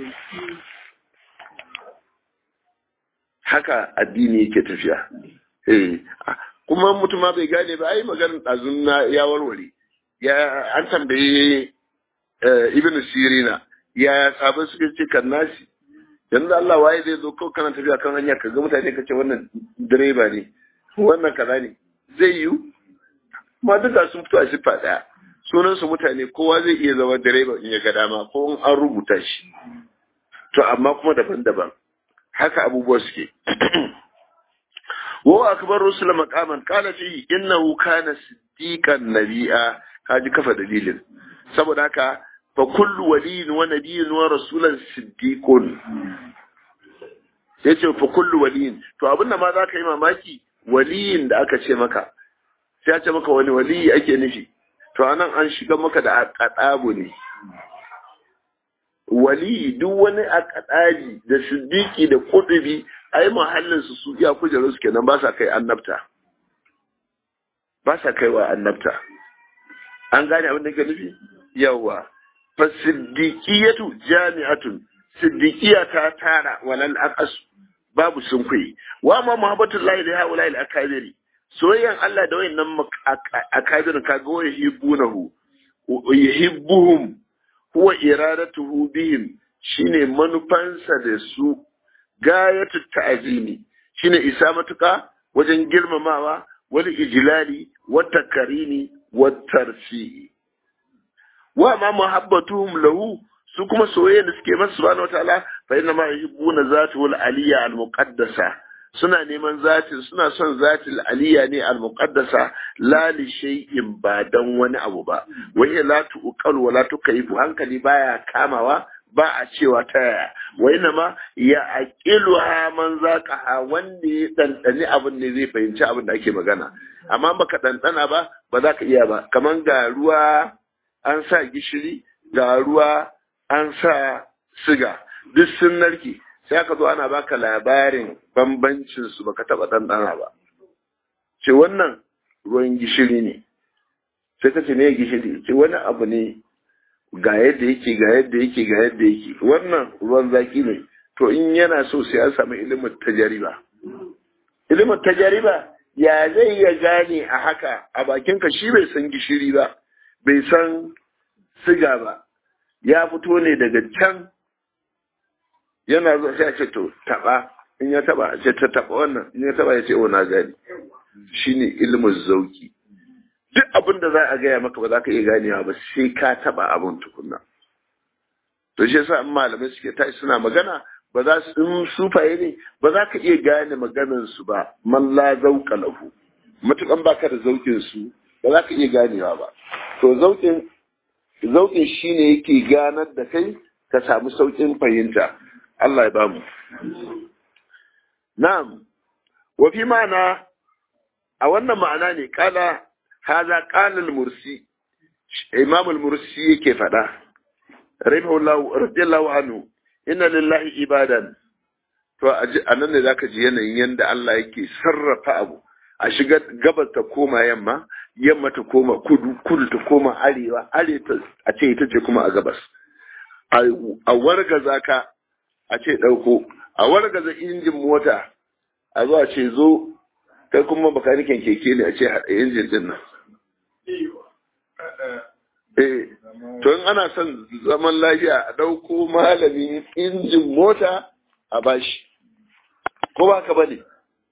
haka addini yake tafiya eh kuma mutum ma bai gane ba ai maganar ɗazun na ya warware ya an tambaye ibn sirina ya sabon suka ce kan nasi yanzu Allah waye zai zo kawai kana tafiya kan hanya ka ga mutane ka ce wannan direba ne wannan kaza ne zai yiwu ma duka sun fito a siffa ɗaya sunan su mutane kowa zai iya zama direba in ya ga dama ko an rubuta shi to amma kuma daban-daban haka abubuwa suke wa akbar rusul maqaman qala fi innahu kana siddiqan nabiyya kaji kafa dalilin saboda haka fa kullu waliyin wa nabiyyin wa rasulan siddiqun yace fa kullu waliyin to abin da ma za ka yi mamaki waliyin da aka ce maka sai ya ce maka wani waliyi ake nufi to anan an shiga maka da aqadabu ne wali duk wani akadaji da siddiqi da kudubi ai mahallin su su iya kujeru su kenan ba sa kai annabta ba sa kai wa annabta an gane abin da ke nufi yawa fa siddiqiyatu jami'atun siddiqiya ta tara walal aqas babu sunkuyi wa ma muhabbatullahi li haula al akabiri soyayyan Allah da wayannan akabirin kaga wa yuhibbunahu yuhibbuhum huwa iradatuhu bihim shine manufansa da su gayatu ta'zimi shine isa matuka wajen girmamawa wal ijlali wat takarimi wat tarfi wa ma muhabbatuhum lahu su kuma soyayya da suke masa subhanahu wataala fa inna ma yuhibbuna zatul aliyya al muqaddasa suna neman zatin suna son zatil aliyya ne al muqaddasa la li shay'in ba dan wani abu ba wa hiya la tuqal wa la tukayfu hankali baya kamawa ba a cewa ta yaya wa inna ma ya aqiluha man zaqaha wanda ya dandani abin ne zai fahimci abin da ake magana amma baka dandana ba ba za ka iya ba kaman ga ruwa an sa gishiri ga ruwa an sa siga duk sun narke sai aka zo ana baka labarin bambancin su baka taba ɗanɗana ba ce wannan ruwan gishiri ne sai ka ce ne gishiri ce wani abu ne ga yadda yake ga yadda yake ga yadda yake wannan ruwan zaki ne to in yana so sai an samu ilimin tajariba ilimin tajariba ya zai ya gane a haka a bakinka shi bai san gishiri ba bai san siga ba ya fito ne daga can yana zuwa sai a ce to taba in ya taba ce ta taba wannan in ya taba ya ce o na gani shine ilmin zauki duk abin da za a gaya maka ba za ka iya ganewa ba sai ka taba abin tukunna to shi yasa in malamai suke tashi suna magana ba za su in sufaye ne ba za ka iya gane maganar su ba man la zauka lahu matukan baka da zaukin su ba za ka iya ganewa ba to zaukin zaukin shine yake ganar da kai ka samu saukin fahimta Allah ya bamu na'am wa fi ma'ana a wannan ma'ana ne kala haza qala al-mursi imam al-mursi yake faɗa rahimahullahu radiyallahu anhu inna lillahi ibadan to a nan ne zaka ji yanayin yanda Allah yake sarrafa abu a shiga gabas ta koma yamma yamma ta koma kudu kudu ta koma arewa arewa a ce ita ce kuma a gabas a wargaza ka a ce ɗauko a wargaza injin mota a zo a ce zo kai kuma bakanikin keke ne a ce haɗa injin din nan eh to in ana son zaman lafiya a ɗauko malamin injin mota a bashi ko ba ka bane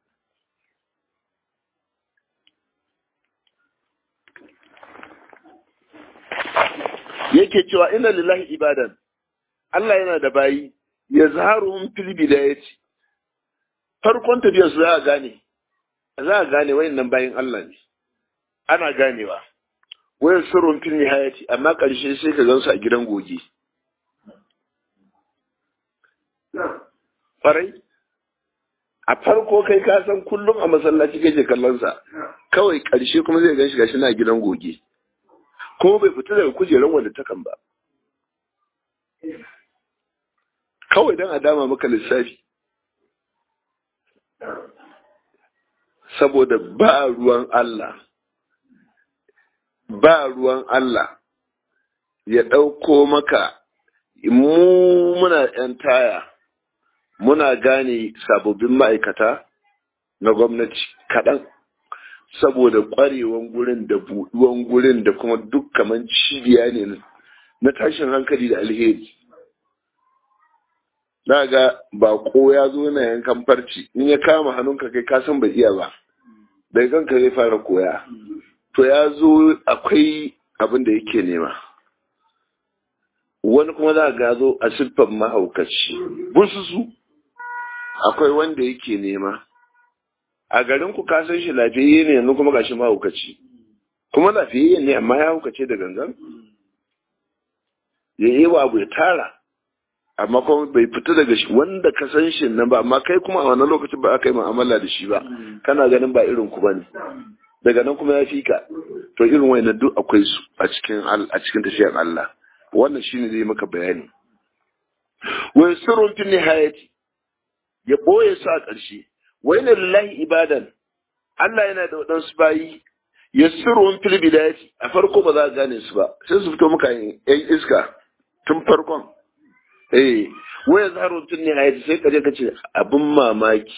yake cewa inna lillahi ibadan Allah yana da bayi ya zaharuhum fil bidayati farkon tafiyar su za a gane za a gane wayannan bayin Allah ne ana ganewa wayan sirrun fil nihayati amma karshe sai ka gansu a gidan goge farai a farko kai ka san kullum a masallaci kake kallon sa kawai karshe kuma zai ganshi gashi na gidan goge ko bai fita daga kujerar wanda takan ba kawai don a dama maka lissafi saboda ba ruwan Allah ba ruwan Allah ya ɗauko maka mu muna ‘yan taya muna gane sababbin ma'aikata na gwamnati kaɗan saboda ƙwarewan gurin da buɗuwan gurin da kuma duk kaman cibiya ne na tashin hankali da alheri na ga bako ya zo na yankan farci in ya kama hannunka kai ka san bai iya ba daga kanka zai fara koya to ya zo akwai abin da yake nema wani kuma za ga zo a siffan mahaukaci bususu akwai wanda yake nema a garin ku ka san shi lafiyayye ne yanzu kuma gashi mahaukaci kuma lafiyayye ne amma ya haukace da gangan ya yi wa abu ya tara amma kuma bai fita daga shi wanda ka san shi nan ba amma kai kuma a wannan lokacin ba aka yi mu'amala da shi ba kana ganin ba irin ku bane daga nan kuma ya fi ka to irin wayannan duk akwai su a cikin a cikin tafiyar Allah wannan shine zai maka bayani wa sirrun fi nihayati ya boye su a ƙarshe wa inna lillahi ibadan Allah yana da waɗansu bayi ya sirrun fil bidayati a farko ba za ka gane su ba sai su fito maka yan iska tun farkon eh waya zaharun tun ne hayati sai kaje ka ce abin mamaki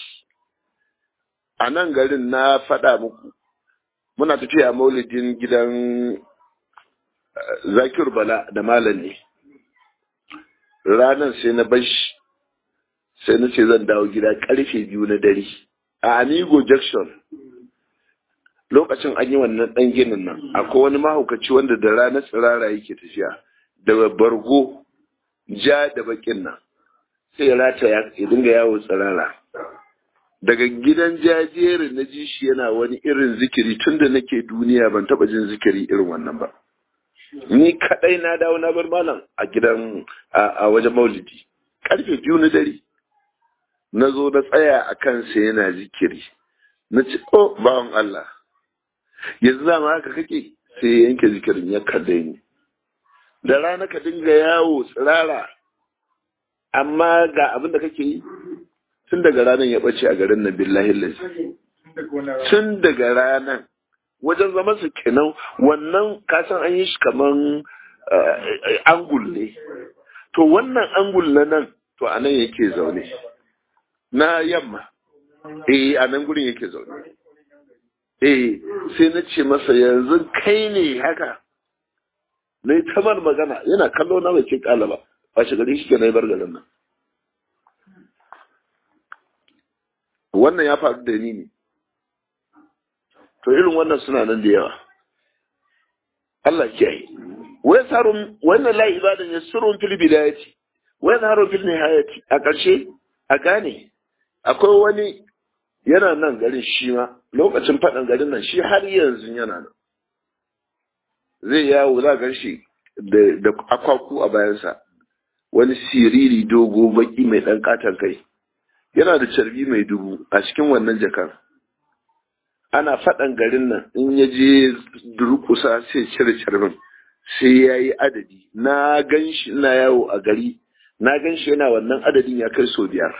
a nan garin na faɗa muku muna tafiya maulidin gidan zakir bala da malam ne ranar sai na bashi sai na ce zan dawo gida karfe biyu na dare a amigo junction lokacin an yi wannan ɗan ginin nan akwai wani mahaukaci wanda da ranar tsirara yake tafiya da bargo ja da bakin nan sai ya rata ya dinga yawo tsirara daga gidan jajerin na ji shi yana wani irin zikiri tun da nake duniya ban taba jin zikiri irin wannan ba ni kadai na dawo na bar malam a gidan a wajen maulidi karfe biyu na dare na zo na tsaya a kansa yana zikiri na ce oh bawan Allah yanzu zama haka kake sai ya yanke zikirin ya kalle ni da rana ka dinga yawo tsirara amma ga abin da kake yi tun daga ranar ya ɓace a garin nan billahi lazi tun daga ranar wajen zaman su kenan wannan kasan an yi shi kaman angul ne to wannan angul na nan to a nan yake zaune na yamma eh a nan gurin yake zaune eh sai na ce masa yanzu kai ne haka na yi tamar magana yana kallo na bai ce kala ba ba shi gari shi ke na yi bar garin nan wannan ya faru da ni ne to irin wannan suna nan da yawa Allah kiyaye wai sarun wannan la ibadan yasrun fil bidayati wai zaharun fil nihayati a ƙarshe a gane akwai wani yana nan garin shi ma lokacin faɗin garin nan shi har yanzu yana nan zai yawo za gan shi da akwaku a bayansa wani siriri dogo baki mai ɗan katon kai yana da carbi mai dubu a cikin wannan jakan ana faɗan garin nan in ya je durkusa sai cire carbin sai ya yi adadi na gan shi ina yawo a gari na gan shi yana wannan adadin ya kai sau biyar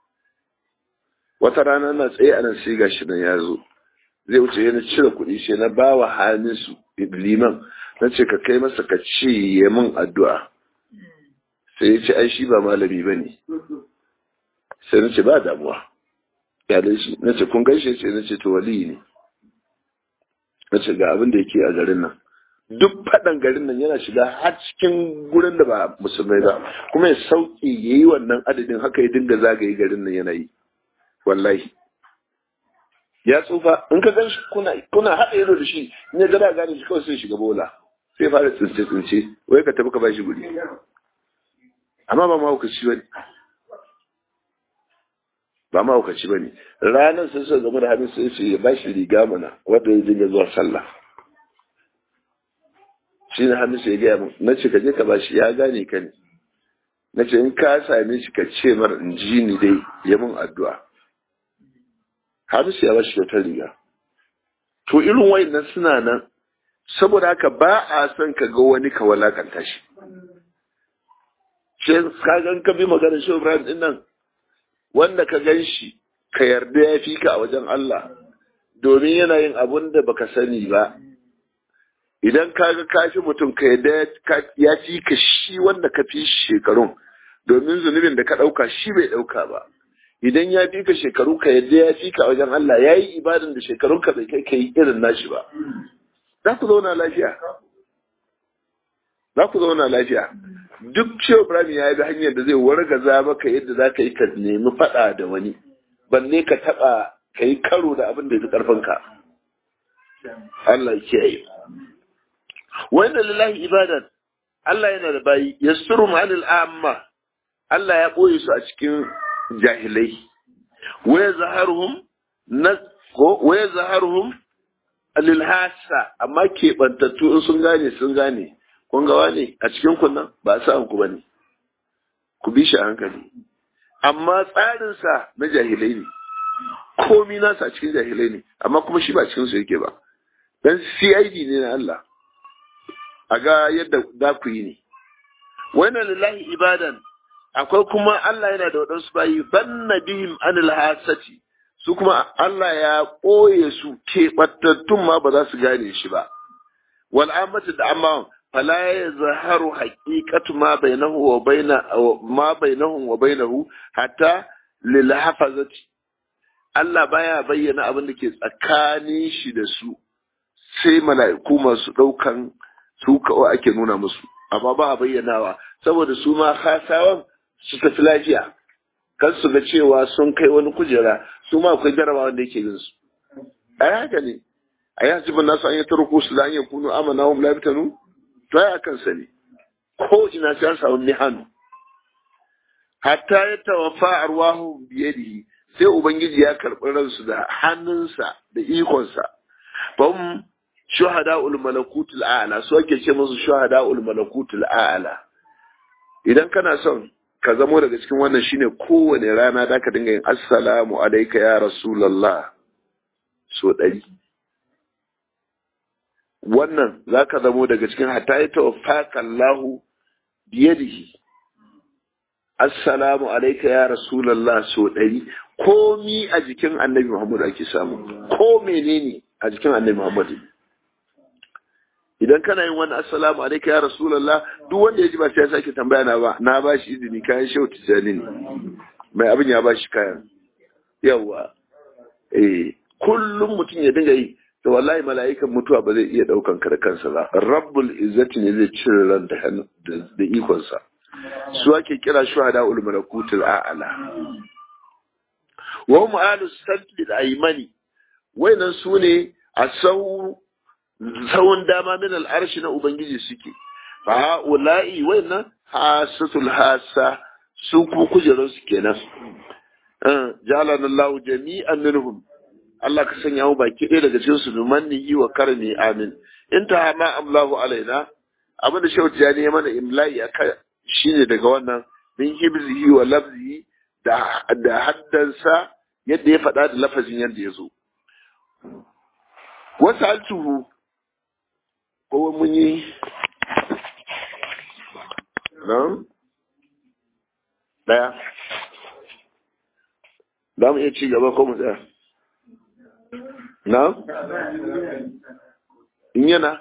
wata rana na tsaye a nan sai ga shi nan ya zo zai wuce yana cire kuɗi sai na ba wa hannunsu liman na ce ka kai masa ka ce ya min addu'a sai ya ce ai shi ba malami ba ne sai na ce ba damuwa ya dai shi na ce kun gaishe ce na ce to wali ne na ce ga abin da yake a garin nan duk faɗan garin nan yana shiga har cikin gurin da ba musulmai ba kuma ya sauke ya yi wannan adadin haka ya dinga zagaye garin nan yana yi wallahi ya tsufa in ka gan shi kuna kuna haɗa ido da shi in ya gada gane shi kawai sai shiga bola sai fara tsince tsince wai ka tafi ka bashi guri amma ba mahaukaci ba ne ba mahaukaci ba ne ranar sai suka gama da hannun sai su ya bashi riga mana wanda ya dinga zuwa sallah shi ne hannun sai ya gaya min na ce ka je ka bashi ya gane ka ne na ce in ka same shi ka ce mara in ji ni dai ya min addu'a hamisu ya bashi kyautar riga to irin wayannan suna nan saboda haka ba a son ka ga wani ka walakanta shi shi ka gan ka bi maganar shi Ibrahim din nan wanda ka gan shi ka yarda ya fi ka a wajen Allah domin yana yin abun da baka sani ba idan ka ga ka fi mutum ka yarda ya fi ka shi wanda ka fi shekarun domin zunubin da ka ɗauka shi bai ɗauka ba idan ya fi ka shekaru ka yadda ya fi ka wajen Allah ya yi ibadan da shekarun ka bai kai ka yi irin nashi ba za ku zauna lafiya za ku zauna lafiya duk cewa Ibrahim ya bi hanyar da zai wargaza maka yadda za ka yi ka nemi faɗa da wani banne ka taɓa ka yi karo da abin da ya fi ƙarfinka Allah ya kiyaye wanda lillahi ibadan Allah yana da bayi yasturu ma'anil amma Allah ya ɓoye su a cikin jahilai waya zaharuhum na ko waya zaharuhum lilhasa amma keɓantattu in sun gane sun gane kun ga wane a cikin kunnan ba sa ku bane ku bi shi a hankali amma tsarinsa na jahilai ne komi nasa a cikin jahilai ne amma kuma shi ba cikin su yake ba dan CID ne na Allah a ga yadda za ku yi ne wannan lillahi ibadan akwai kuma Allah yana da waɗansu bayi banna bihim anil hasati su kuma Allah ya ɓoye su keɓantattun ma ba za su gane shi ba wal amatu da amma fala ya zaharu haqiqatu ma bainahu wa baina ma bainahum wa bainahu hatta lil hafazati Allah baya bayyana abin da ke tsakanin shi da su sai mala'iku masu ɗaukan su kawai ake nuna musu amma ba a bayyanawa saboda su ma khasawan su tafi lafiya kan su ga cewa sun kai wani kujera su ma akwai jarabawa wanda yake yin su a haka ne a yi hasibin nasu an yi turku su da an yi kunu amana wa mulabitanu to ya kan sa ne ko ina sai an samu mihanu hatta ya tawafa arwahu biyadihi sai ubangiji ya karɓi ransu da hannunsa da ikonsa bam shuhada'ul malakutul a'la su ake ce musu shuhada'ul malakutul a'la idan kana son ka zamo daga cikin wannan shine kowane rana da ka dinga yin assalamu alaika ya rasulallah so ɗari wannan za ka zamo daga cikin hatta ya tawaffaka Allahu biyadihi assalamu alaika ya rasulallah so ɗari komi a jikin annabi Muhammadu ake samu ko menene a jikin annabi Muhammadu idan kana yin wani assalamu alaika ya rasulallah duk wanda ya ji ba sai ya sake tambaya na ba na ba shi izini kayan shehu tijjani ne mai abin ya ba shi kayan yawa eh kullum mutum ya dinga yi to wallahi mala'ikan mutuwa ba zai iya daukan ka da kansa ba rabbul izzati ne zai cire ran da da ikonsa su ake kira shuhada ul malakutul a'la wa hum ahlus sadli al-aymani wayannan sune a sau tsawon dama min al'arshi na Ubangiji suke, fa ha'ula'i wannan hasatul hasa su kuma kujerar su kenan. Jalan Allah jami'an minhum Allah ka sanya mu baki ɗaya daga cikin su numannihi wa karni amin. In ta ma amlahu alaina abin da shauti ya ne mana imla'i aka shine daga wannan min hibzihi wa lafzihi da da haddansa yadda ya faɗa da lafazin yadda ya zo. Wasu altuhu ko mun yi nan daya za mu iya ci gaba ko mu tsaya na in yana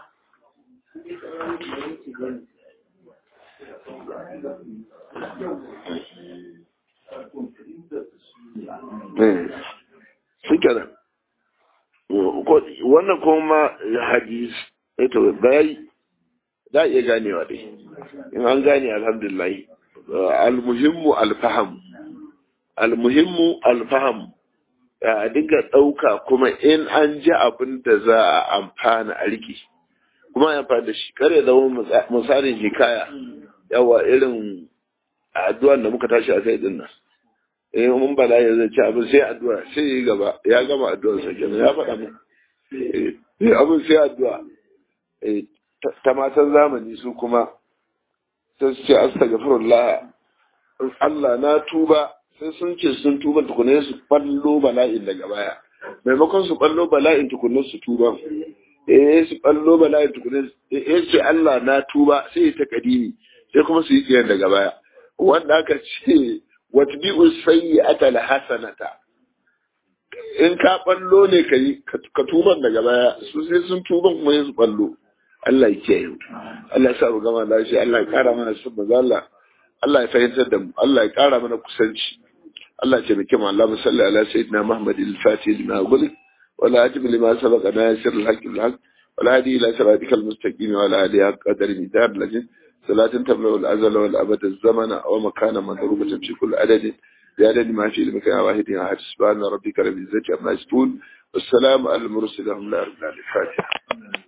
shi kenan wannan kuma hadis eto bayi za a iya ganewa dai in an gane alhamdulillah almuhimmu alfaham almuhimmu alfaham a dinga ɗauka kuma in an ji abin da za a amfana a riki kuma a amfani da shi kare zama misalin hikaya yawa irin addu'an da muka tashi a kai din nan eh mun bala ya zai ci abin sai addu'a sai yi gaba ya gama addu'ar sa kenan ya faɗa mu eh abin sai addu'a eh ta matan zamani su kuma sai su ce astaghfirullah Allah na tuba sai sun ce sun tuba tukune su ballo bala'in daga baya maimakon su ballo bala'in tukune su tuba eh su ballo bala'in tukune eh ce Allah na tuba sai ta kadimi sai kuma su yi tsiyan daga baya wanda aka ce watbi'u sayyi'ata alhasanata in ka ballo ne kai ka tuban daga baya su sai sun tuban kuma yin su ballo Allah ya kiyaye Allah ya sa mu gama lafiya Allah ya kara mana sun manzo Allah Allah ya fahimtar da mu Allah ya kara mana kusanci Allah ya taimake mu Allah salli ala sayyidina Muhammad al-Fatih lima gulik wala ajib lima sabaqa nasir al-haqq al-haqq ولا هدي إلى صراطك المستقيم ولا هدي قدر مدار لجن صلاة تملأ الأزل والأبد الزمن ومكان مضروبة في كل عدد بعدد ما في المكان واحد أحد سبحان ربك رب العزة عما يصفون والسلام على المرسلين الحمد لله رب العالمين الفاتحة